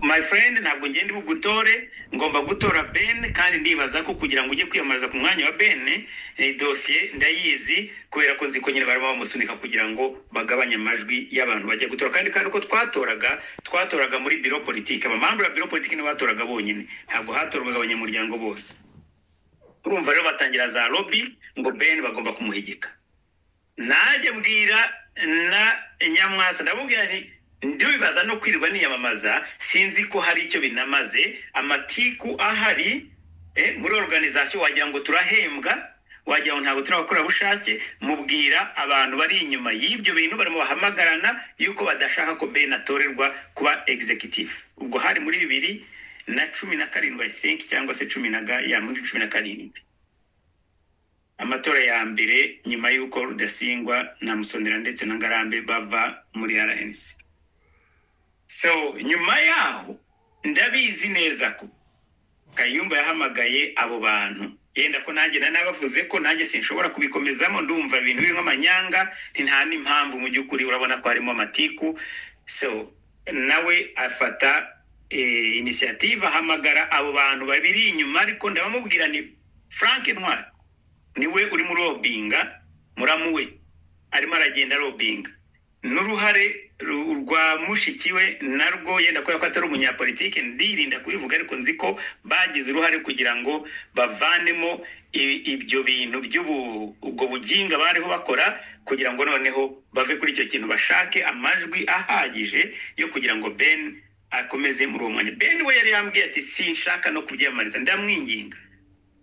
my friend ntabwo ngenda bugutore ngomba gutora ben kandi ndibaza ko kugira ngo ujye kwiyamamaza ku mwanya wa ben eh, dosiye ndayizi kubera ko nzi ko nyine barimo bamusunika kugira ngo bagabanye amajwi y'abantu bajya gutora kandi kandi uko twatoraga twatoraga muri biro politike amamambure ya biro politike nibo batoraga bonyine ntabwo hatorwaga abanyamuryango bose urumva rero batangira za lobby ngo ben bagomba kumuhigika nanjye mbwira na nyamwasa ndamubwira nti ndibaza no kwirirwa niyamamaza sinzi ko hari icyo binamaze amatiku ahari eh, muri organization wagira ngo turahembwa wagira ngo ntabwo turi abakorabushake mubwira abantu bari inyuma y'ibyo bintu barimo bahamagarana yuko badashaka ko ben atorerwa kuba executive ubwo hari muri bibiri na cumi na karindwi i think cyangwa se cumi na ga- ya muri cumi na karindwi amatora ya mbere nyuma y'uko rudasingwa na musonera ndetse na ngarambe bava muri rnc so nyuma yaho ndabizi neza ko kayumba yahamagaye abo bantu yenda ko nanjye nari nabavuze ko nanjye sinshobora kubikomezamo ndumva ibintu birimo amanyanga ni nta n'impamvu mu by'ukuri urabona ko harimo amatiku so nawe afata eh, inisiyative ahamagara abo bantu babiri inyuma ariko ndabamubwira ni frank ntwari niwe urimo urobinga muramu we arimo aragenda arobinga n'uruhare ru- rwa mushiki we narwo yenda kubera ko atari umunyapolitike ndirinda kubivuga ariko nzi ko bagize uruhare kugira ngo bavanemo i- ibyo bintu by'ubu ubwo buginga bariho bakora kugira ngo noneho bave kuri icyo kintu bashake amajwi ahagije yo kugira ngo ben akomeze muri uwo mwanya ben we yari yambwiye ati sinshaka no kubyiyamamariza ndamwinginga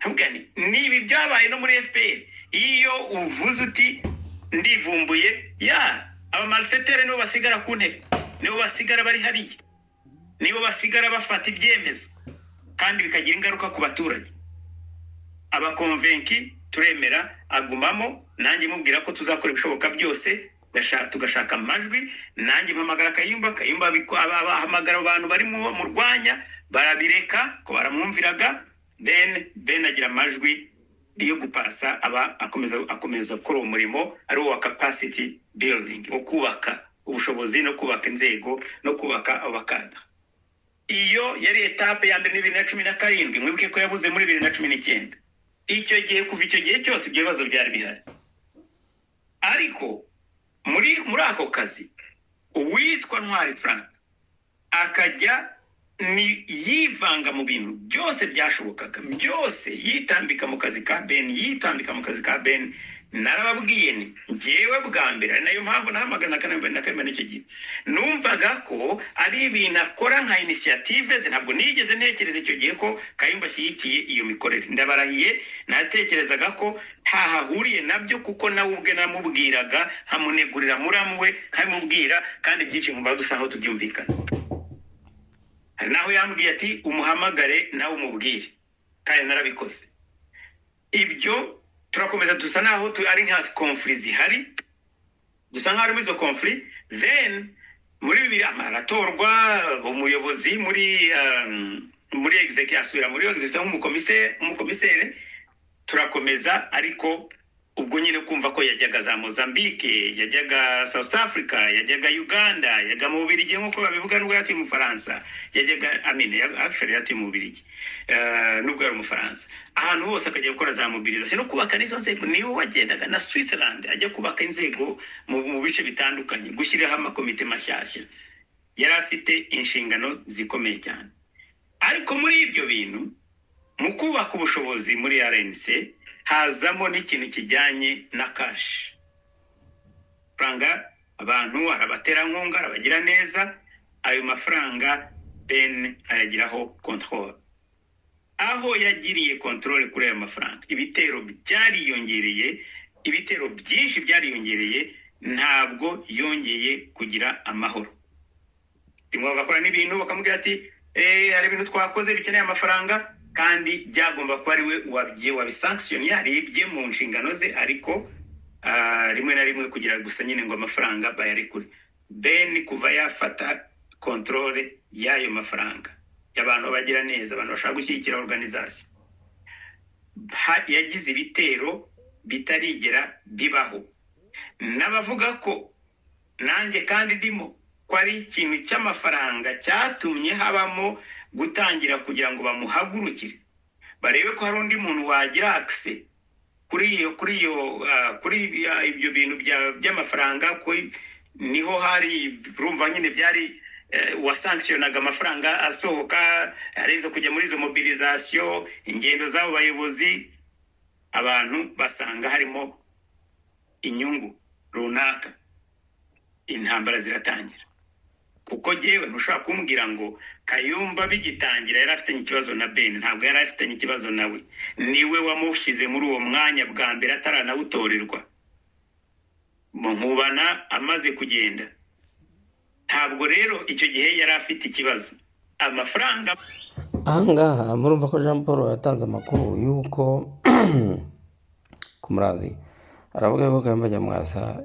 Avuga nti, ni ibi byabaye no muri fpr iyo uvuze uti ndivumbuye ya abamarisetere nibo basigara ku ntebe nibo basigara bari hariya nibo basigara bafata ibyemezo kandi bikagira ingaruka ku baturage abakonvenki turemera agumamo nanjye mubwira ko tuzakora ibishoboka byose gasha- tugashaka amajwi nanjye mpamagara akayumba akayumba abiko- aba- abahamagara abantu bari mu- mu rwanya barabireka ko baramwumviraga then ben agira amajwi yo gupasa aba akomeza akomeza gukora uwo murimo ari uwa capacity building wo kubaka ubushobozi no kubaka inzego no kubaka abakanda iyo yari etape ya mbere ni bibiri na cumi na karindwi mwibuke ko yabuze muri bibiri na cumi n'icyenda icyo gihe kuva icyo gihe cyose ibyo bibazo byari bihari ariko muri muri ako kazi uwitwa ntwari frank akajya ni yivanga mu bintu byose byashobokaga byose yitambika mu kazi ka ben yitambika mu kazi ka ben narababwiye ni ngewe bwa mbere ari nayo mpamvu nahamagana akanambere na karindwi n'icyo gihe numvaga ko ari ibintu akora nka inisiyative ze ntabwo nigeze ntekereza icyo gihe ko kayumba ashyigikiye iyo mikorere ndabarahiye natekerezaga ko ntahahuriye nabyo kuko nawe ubwe namubwiraga nkamunegurira muramu we nkamubwira kandi byinshi nkumva dusa nkaho tubyumvikana hari naho yambwiye ati umuhamagare nawe umubwire kandi narabikoze ibyo turakomeza dusa naho tu- ari nka konfuri zihari dusa nkaho ari muri izo konfuri then muri bibiri amaratorwa umuyobozi muri um, muri executive asubira muri executive nk'umukomiseri umukomiseri turakomeza ariko ubwo nyine kumva ko yajyaga za mozambique yajyaga south africa yajyaga uganda yajyaga mu bubirigi nk'uko babivuga nubwo yari atuye mu bufaransa yajyaga amine actually yari atuye mu bubirigi Eh, nubwo yari umufaransa ahantu hose akajya gukora za mobilisation no kubaka n'izo nzego niwe wagendaga na switzerland ajya kubaka inzego mu, mu bice bitandukanye gushyiriraho amakomite mashyashya yari afite inshingano zikomeye cyane ariko muri ibyo bintu mu kubaka ubushobozi muri rnc hazamo n'ikintu kijyanye na kashi amafaranga abantu arabaterankunga arabagira neza ayo mafaranga ben ayagiraho control aho yagiriye control kuri ayo mafaranga ibitero byariyongereye ibitero byinshi byariyongereye ntabwo yongeye kugira amahoro rimwe bagakora n'ibintu bakamubwira ati "Eh, hari ibintu twakoze bikeneye amafaranga kandi byagomba kuba ari we wabye wabisankisiyoni yaribye mu nshingano ze ariko ah, rimwe na rimwe kugira gusa nyine ngo amafaranga bayarekure ben kuva yafata kontorore y'ayo mafaranga y'abantu bagira neza abantu bashaka gushyigikira organization Ha- yagize ibitero bitarigera bibaho n'abavuga ko nanjye kandi ndimo ko ari ikintu cy'amafaranga cyatumye habamo gutangira kugira ngo bamuhagurukire barebe ko hari undi muntu wagira akise kuri iyo kuri iyo ah, kuri ah, ibyo bintu bya- by'amafaranga ko niho hari urumva nyine byari eh, wasankisiyonaga amafaranga asohoka ari izo kujya muri izo mobilisation ingendo z'abo bayobozi abantu basanga harimo inyungu runaka intambara ziratangira kuko jyewe ntushobora kumbwira ngo kayumba bigitangira yari afitanye ikibazo na ben ntabwo yari afitanye ikibazo nawe niwe wamushyize muri uwo mwanya bwa mbere ataranawutorerwa Mu nkubana amaze kugenda ntabwo rero icyo gihe yari afite ikibazo amafaranga ahangaha murumva ko jean paul yatanze amakuru y'uko ku murazi aravuga ko kayumba nyamwasa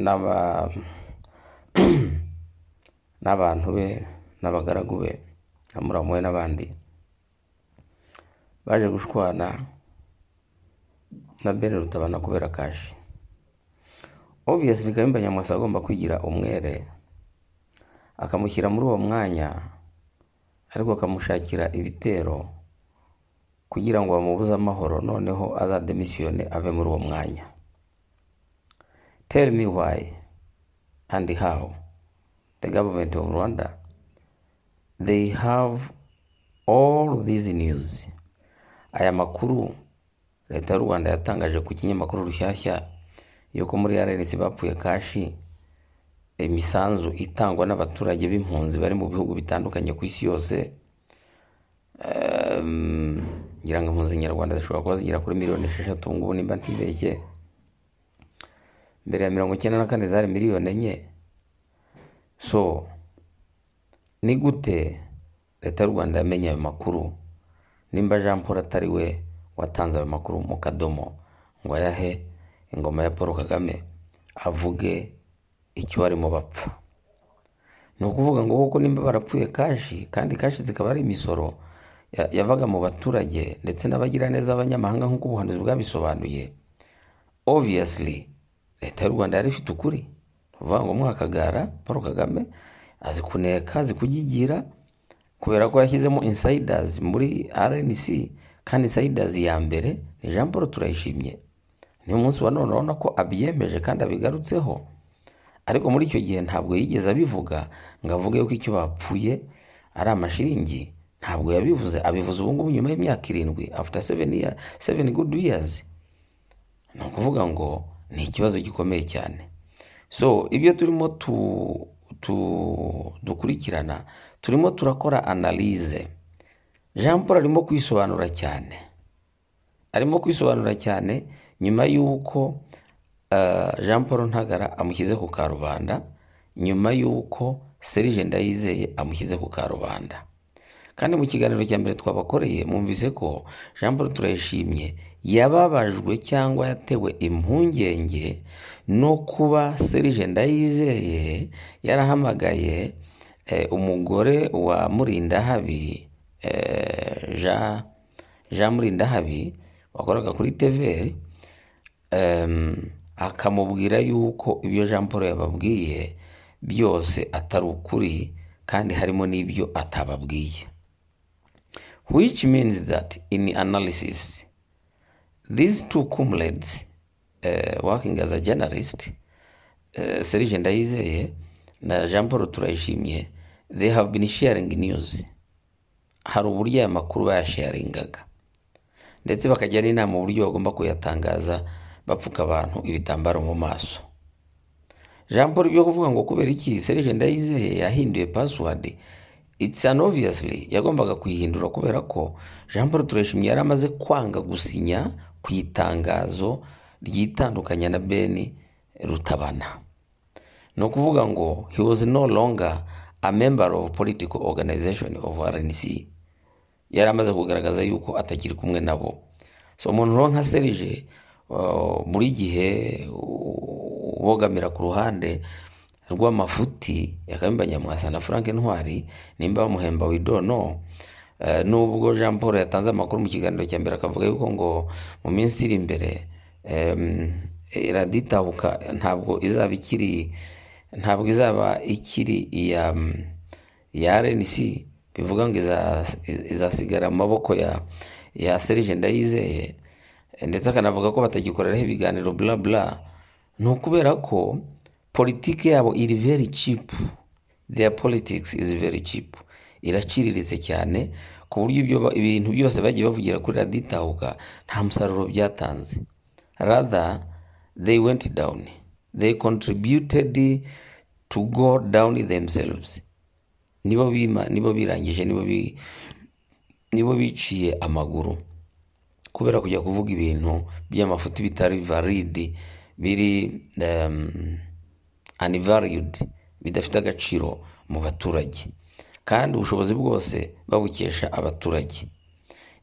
n'aba n'abantu be n'abagaragu be na muramu we n'abandi baje gushwana na bene rutabana kubera kashi obviously kayumba nyamwasa agomba kwigira umwere akamushyira muri uwo mwanya ariko akamushakira ibitero kugira ngo bamubuze amahoro noneho azademisiyone ave muri uwo mwanya tell me why and how the government of rwanda they have all these news aya makuru leta y'u rwanda yatangaje ku kinyamakuru rushyashya yuko muri rnc bapfuye kashi imisanzu itangwa n'abaturage b'impunzi bari mu bihugu bitandukanye ku isi yose Ehm, ngira ngo impunzi nyarwanda zishobora kuba zigera kuri miliyoni esheshatu ubu ngubu nimba ntibeshye mbere ya mirongo icyenda na kane zari miliyoni enye so ni gute leta y'u rwanda yamenye ayo makuru nimba jean paul atari we watanze ayo makuru mu kadomo ngo ayahe ingoma ya paul kagame avuge icyo barimo bapfa ni ukuvuga ngo kuko nimba barapfuye kashi kandi kashi zikaba ari imisoro ya- yavaga mu baturage ndetse n'abagiraneza b'abanyamahanga nk'uko ubuhanuzi bwabisobanuye obviously leta y'u rwanda yari ifite ukuri ni ukuvuga ngo mwakagara paul kagame azi kuneka azi kugigira kubera ko yashyizemo insiders muri rnc kandi insiders ya mbere ni jean paul turayishimye niyo munsi wa none urabona ko abyemeje kandi abigarutseho ariko muri icyo gihe ntabwo yigeze abivuga ngo avuge yuko icyo bapfuye ari amashiringi ntabwo yabivuze abivuze ubu ngubu nyuma y'imyaka irindwi after seven, year, seven good years ni ukuvuga ngo ni ikibazo gikomeye cyane so ibyo turimo tu, tu, dukurikirana turimo turakora analyse jean paul arimo kwisobanura cyane arimo kwisobanura cyane nyuma y'uko eh, jean paul ntagara amushyize ku karubanda nyuma y'uko serije ndayizeye amushyize ku karubanda kandi mu kiganiro cya mbere twabakoreye mwumvise ko jean paul turayishimye yababajwe cyangwa yatewe impungenge no kuba serije ndayizeye yarahamagaye eh, umugore wa murindahabi eh, jean jean murindahabi wakoraga kuri tvr em, akamubwira yuko ibyo jean paul yababwiye byose atari ukuri kandi harimo n'ibyo atababwiye which means that in analysis these two comrades uh, working as a journalist uh, serije ndayizeye na jean paul turayishimye they have been sharing news hari uburyo aya makuru bayasharingaga ndetse bakajya n'inama uburyo bagomba kuyatangaza bapfuka abantu ibitambaro mu maso jean paul byo kuvuga ngo kubera iki serije ndayizeye yahinduye password it's an obviously yagombaga kuyihindura kubera ko jean paul tureshimye yari amaze kwanga gusinya ku itangazo ryitandukanya na beni rutabana ni ukuvuga ngo he was no longer a member of political organization of rnc yari amaze kugaragaza yuko atakiri kumwe nabo so umuntu rero nka serije uh, buri gihe uh, ubogamira ku ruhande rw'amafuti ya Kayumba Nyamwasa na Frank Ntwari nimba bamuhemba we don't know Eh, nubwo Jean Paul yatanze amakuru mu kiganiro cya mbere akavuga yuko ngo mu minsi iri imbere em, iraditabuka ntabwo izaba ikiri ntabwo izaba ikiri iya ya RNC bivuga ngo iza- izasigara mu maboko ya ya Serge Ndayizeye Eh, ndetse akanavuga ko batagikoreraho ibiganiro bla bla ni ukubera ko politiki yabo iri very cheap their politics is very cheap iraciriritse cyane ku buryo ibyo ba- ibintu byose bagiye bavugira kuri raditahuka nta musaruro byatanze rather they went down they contributed to go down themselves nibo bima nibo birangije nibo bi- nibo biciye amaguru kubera kujya kuvuga ibintu by'amafuti bitari validi biri um, anivalued bidafite agaciro mu baturage kandi ubushobozi bwose babukesha abaturage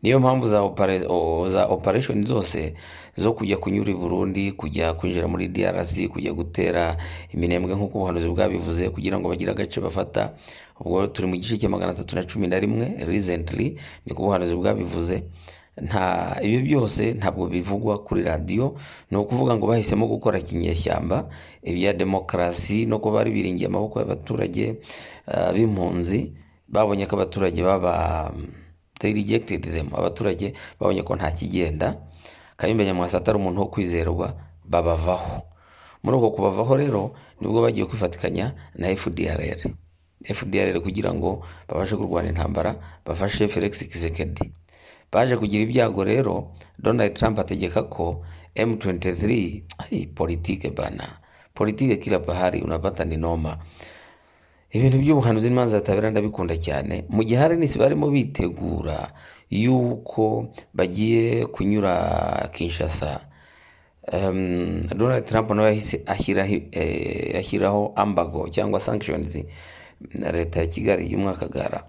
niyo mpamvu za, opera, o- za operation zose zo kujya kunyura i burundi kujya kwinjira muri drc kujya gutera iminembwe nk'uko ubuhanuzi bwabivuze kugira ngo bagire agace bafata ubwo turi mu gice cya magana atatu na cumi na rimwe recently niko ubuhanuzi bwabivuze nta ibyo byose ntabwo bivugwa kuri radiyo ni ukuvuga ngo bahisemo gukora kinyeshyamba ibya demokarasi no kuba bari biringiye amaboko y'abaturage ah, b'impunzi babonye ko abaturage baba they rejected them abaturage babonye ko nta kigenda kayumba nyamwasa atari umuntu wo kwizerwa babavaho muri uko kubavaho rero nibwo bagiye kwifatikanya na fdrr fdrr kugira ngo babashe kurwana intambara bafashe felix kisekedi baje kugira ibyago rero donald trump ategeka ko m23 ay, politike bana politike kila pahari unapata ni noma ibintu by'ubuhanuzi n'imanza zitabera ndabikunda cyane mu gihe arenisi barimo bitegura yuko bagiye kunyura kinshasa um, donald trump nawe yahise ashyiraho eh, ashyiraho ambago cyangwa sanctions na leta ya kigali y'umwakagara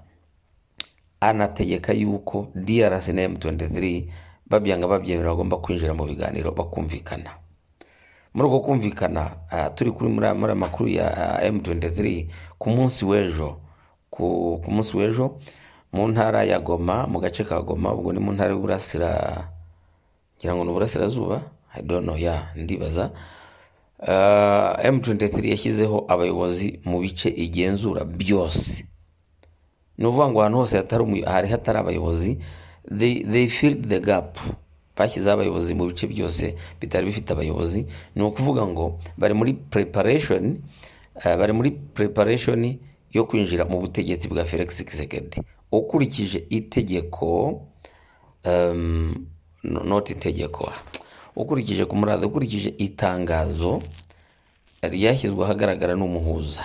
anategeka yuko drc na m23 babyanga babyemera bagomba kwinjira mu biganiro bakumvikana muri uko kumvikana ah, turi kuri muri aya- muri aya makuru ya ah, M23 ku munsi w'ejo ku ku munsi w'ejo mu ntara ya goma mu gace ka goma ubwo ni mu ntara y'uburasira ngira ngo ni uburasirazuba i don't know ya ndibaza Uh, M23 yashyizeho abayobozi mu bice igenzura byose ni ukuvuga ngo ahantu hose hatari umuyo- hari hatari abayobozi they, they filled the gap bashyizeho abayobozi mu bice byose bitari bifite abayobozi ni ukuvuga ngo bari muri preparation eh, bari muri preparation yo kwinjira mu butegetsi bwa Felix Tshisekedi ukurikije itegeko um, no- not itegeko ukurikije ku murada ukurikije itangazo ryashyizwe ahagaragara n'umuhuza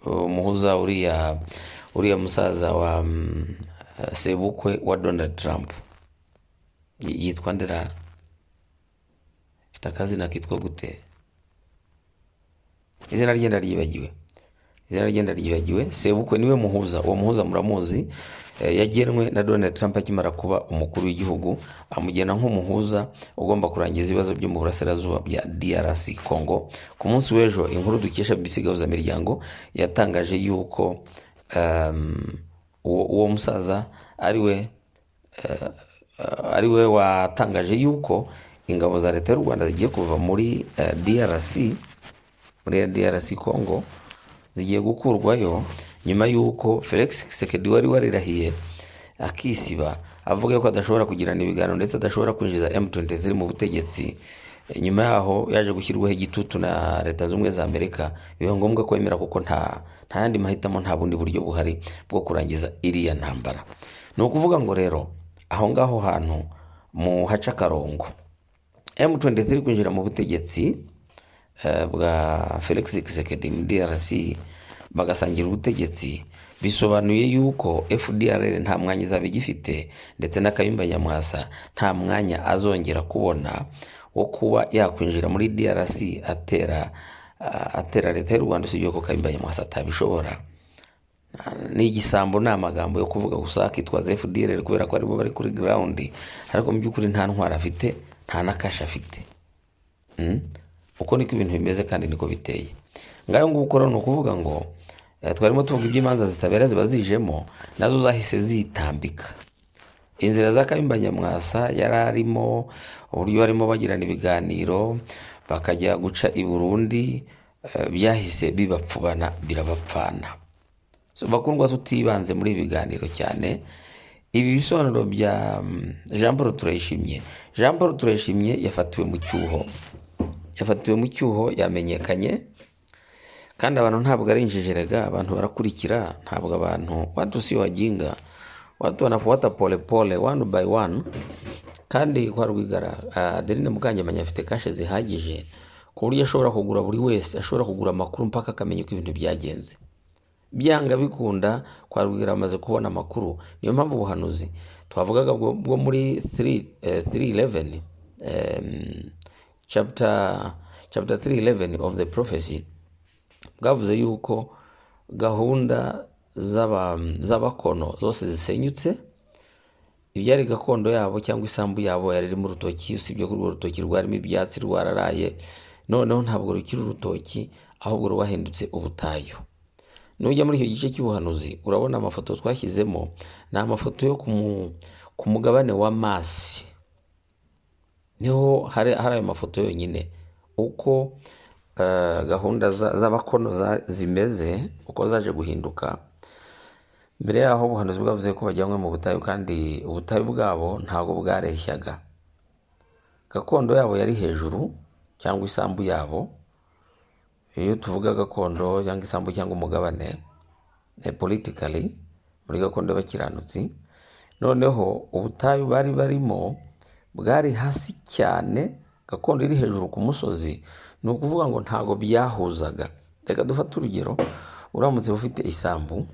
umuhuza uriya uriya musaza wa mm, sebukwe wa donald trump Y- yitwa ndera mfite akazina kitwa gute izina rye ndaryibagiwe izina rye ndaryibagiwe sebukwe niwe muhuza uwo muhuza muramuzi eh, yagenwe na donald trump akimara kuba umukuru w'igihugu amugena nk'umuhuza ugomba kurangiza ibibazo byo mu burasirazuba bya drc congo ku munsi w'ejo inkuru dukesha bbc gahuzamiryango yatangaje yuko um, uwo uwo musaza ari we eh, eh, ari we watangaje yuko ingabo za leta y'u rwanda zigiye kuva muri eh, drc muri DRC Congo zigiye gukurwayo nyuma y'uko Felix Tshisekedi wari warirahiye akisiba avuga yuko adashobora kugirana ibiganiro ndetse adashobora kwinjiza M23 mu butegetsi E, nyuma yaho yaje gushyirwaho igitutu na leta zunze ubumwe za Amerika biba ngombwa ko yemera kuko nta nta yandi mahitamo nta bundi buryo buhari bwo kurangiza iriya ntambara ni ukuvuga ngo rero aho ngaho hantu mu haca akarongo M23 iri kwinjira mu butegetsi eh, bwa Felix Tshisekedi mu DRC bagasangira ubutegetsi bisobanuye yuko FDRR nta mwanya izaba igifite ndetse na Kayumba Nyamwasa nta mwanya azongera kubona wo kuba yakwinjira muri DRC atera ah, atera leta y'u Rwanda usibye ko Kayumba Nyamwasa atabishobora ni igisambo ni amagambo yo kuvuga gusa akitwaza fdr kubera ko aribo bari kuri ground ariko mu by'ukuri nta ntwara afite nta na kashi afite Mm? uko niko ibintu bimeze kandi niko biteye ngayo nguko rero ni ukuvuga ngo eh, twarimo tuvuga iby'imanza zitabera ziba zijemo nazo zahise zitambika inzira za Kayumba Nyamwasa yari arimo uburyo barimo bagirana ibiganiro bakajya guca i Burundi eh, byahise bibapfubana birabapfana so bakundwa tutibanze muri ibi biganiro cyane ibi bisobanuro bya mm, Jean Paul Turayishimye Jean Paul Turayishimye yafatiwe mu cyuho yafatiwe mu cyuho yamenyekanye kandi abantu ntabwo ari injejerega abantu barakurikira ntabwo abantu watu si wajinga watu wanafuata polepole one by one kandi kwa rwigara ah, adeline mukangemanya afite kashe zihagije ku buryo ashobora kugura buri wese ashobora kugura amakuru mpaka akamenya uko ibintu byagenze byanga bikunda kwa rwigara amaze kubona amakuru niyo mpamvu ubuhanuzi twavugaga bwo bwo muri 311 chapter chapter 311 of the prophecy bwavuze yuko gahunda z'aba- z'abakono zose zisenyutse ibyari gakondo yabo cyangwa isambu yabo yari irimo urutoki usibye ko urwo rutoki rwarimo ibyatsi rwararaye noneho ntabwo rukiri urutoki ahubwo rwahindutse ubutayu nujya muri icyo gice cy'ubuhanuzi urabona amafoto twashyizemo ni amafoto yo ku mu- ku mugabane wa masi niho hari hari ayo mafoto yonyine uko eh, gahunda za- z'abakono za- zimeze uko zaje guhinduka mbere yaho ubuhanuzi bwavuze ko bajyanywe mu butayu kandi ubutayu bwabo ntabwo bwareshyaga gakondo yabo yari hejuru cyangwa isambu yabo iyo tuvuga gakondo cyangwa isambu cyangwa umugabane eh, politically muri gakondo y'abakiranutsi noneho ubutayu bari barimo bwari hasi cyane gakondo iri hejuru ku musozi ni ukuvuga ngo ntabwo byahuzaga reka dufate urugero uramutse ufite isambu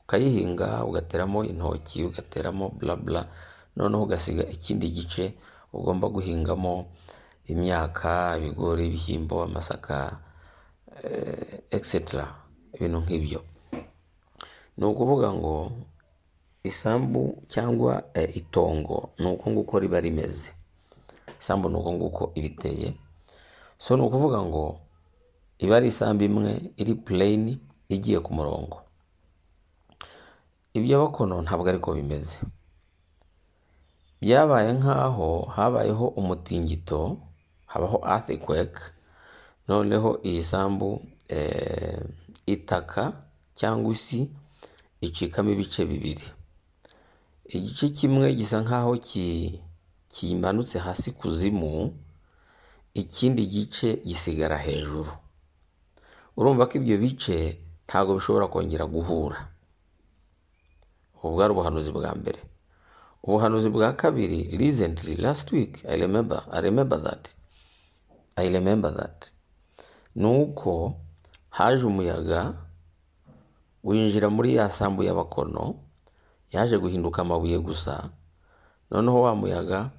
ukayihinga ugateramo intoki ugateramo burabura noneho ugasiga ikindi gice ugomba guhingamo imyaka ibigori ibishyimbo amasaka eh, etc ibintu nk'ibyo ni ukuvuga ngo isambu cyangwa eh, itongo ni uko nguko riba rimeze isambu ni uko nguko iba iteye so ni ukuvuga ngo iba ari isambu imwe iri pureyini igiye ku murongo iby'abakono ntabwo ariko bimeze byabaye nk'aho habayeho umutingito habaho earthquake noneho iyi sambu eh, itaka cyangwa isi icikamo ibice bibiri igice kimwe gisa nk'aho ki- kimanutse hasi kuzimu ikindi gice gisigara hejuru urumva ko ibyo bice ntabwo bishobora kongera guhura ubu bwari ubuhanuzi bwa mbere ubuhanuzi bwa kabiri recently last week i remember i remember that i remember that ni uko haje umuyaga winjira muri ya sambu y'abakono yaje guhinduka amabuye gusa noneho wa muyaga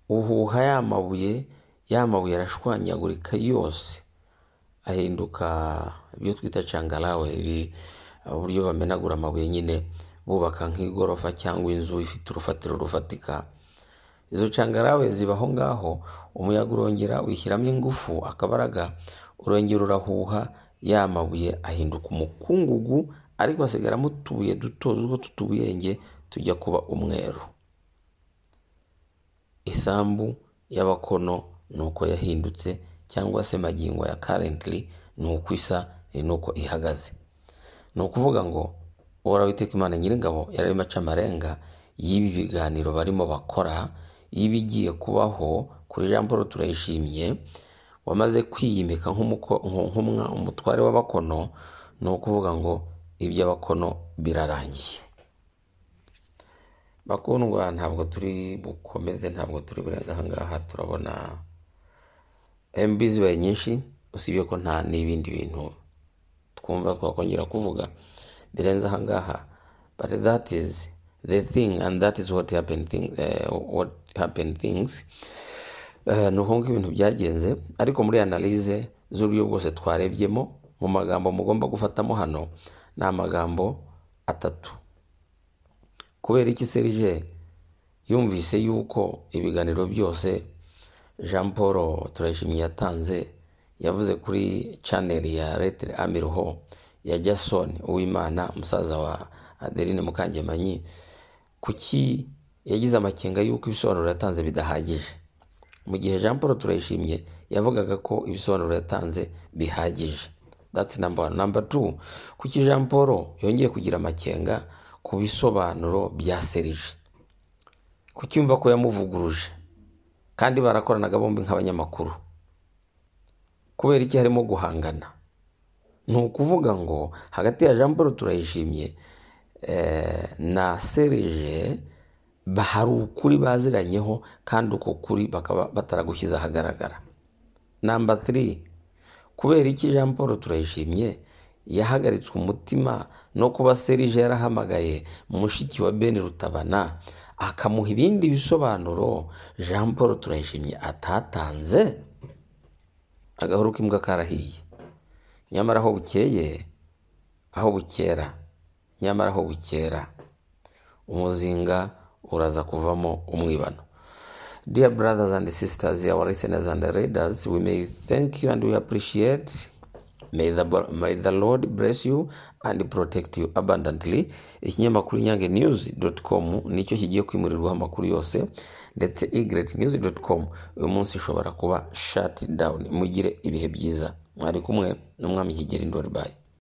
uhuha ya mabuye ya mabuye arashwanyagurika yose ahinduka ibyo twita cangarawe ibi uburyo bamenagura amabuye nyine bubaka nk'igorofa cyangwa inzu ifite urufatiro rufatika izo cangarawe ziba aho ngaho umuyaga urongera wishyiramo ingufu akabaraga urongera urahuha ya mabuye ahinduka umukungugu ariko hasigaramo utubuye duto duto tutubuyenge tujya kuba umweru isambu y'abakono ni uko yahindutse cyangwa se magingo ya karentili ni uko isa ni n'uko ihagaze ni ukuvuga ngo uhoraho iteka imana nyir'ingabo yararimo aca amarenga y'ibi biganiro barimo bakora y'ibigiye kubaho kuri jean paul turayishimye wamaze kwiyimika nk'umuko- nku- nk'umwa- umutware w'abakono ni ukuvuga ngo iby'abakono birarangiye bakundwa ntabwo turi bukomeze ntabwo turi burenge aha ngaha turabona mb zibaye nyinshi usibye ko nta n'ibindi bintu twumva twakongera kuvuga birenze aha ngaha but that is the thing and that is what happened, thing, eh, what happened things Eh, ni uko nguko ibintu byagenze ariko muri analize z'uburyo bwose twarebyemo mu magambo mugomba gufatamo hano ni amagambo atatu kubera iki serije yumvise yuko ibiganiro byose jean paul turayishimye yatanze yavuze kuri chaneli ya letere amiruho ya jason uwimana umusaza wa adeline mukangemanyi kuki yagize amakenga y'uko ibisobanuro yatanze bidahagije mu gihe jean paul turayishimye yavugaga ko ibisobanuro yatanze bihagije that's number one number two kuki jean paul yongeye kugira amakenga ku bisobanuro bya serije kuki yumva ko yamuvuguruje kandi barakoranaga bombi nk'abanyamakuru kubera iki harimo guhangana ni ukuvuga ngo hagati ya jean paul turayishimye eh, na serije ba- hari ukuri baziranyeho kandi uko kuri bakaba bataragushyize ahagaragara namba tiri kubera iki jean paul turayishimye yahagaritswe umutima no kuba serije yarahamagaye mushiki wa ben rutabana akamuha ibindi bisobanuro jean paul turayishimye atatanze agahuru k'imbwa karahiye nyamara aho bukeye aho bukera nyamara aho bukera umuzinga uraza kuvamo umwibano Dear brothers and sisters, our listeners and readers, we may thank you and we appreciate. May the, may the Lord bless you and protect you abundantly. Ikinyamakuru Nyange News.com nicyo kigiye kwimurirwaho amakuru yose ndetse igret news.com uyu munsi ishobora kuba shut down. Mugire ibihe byiza. Mwari kumwe n'umwami Kigeli Ndori Bayi.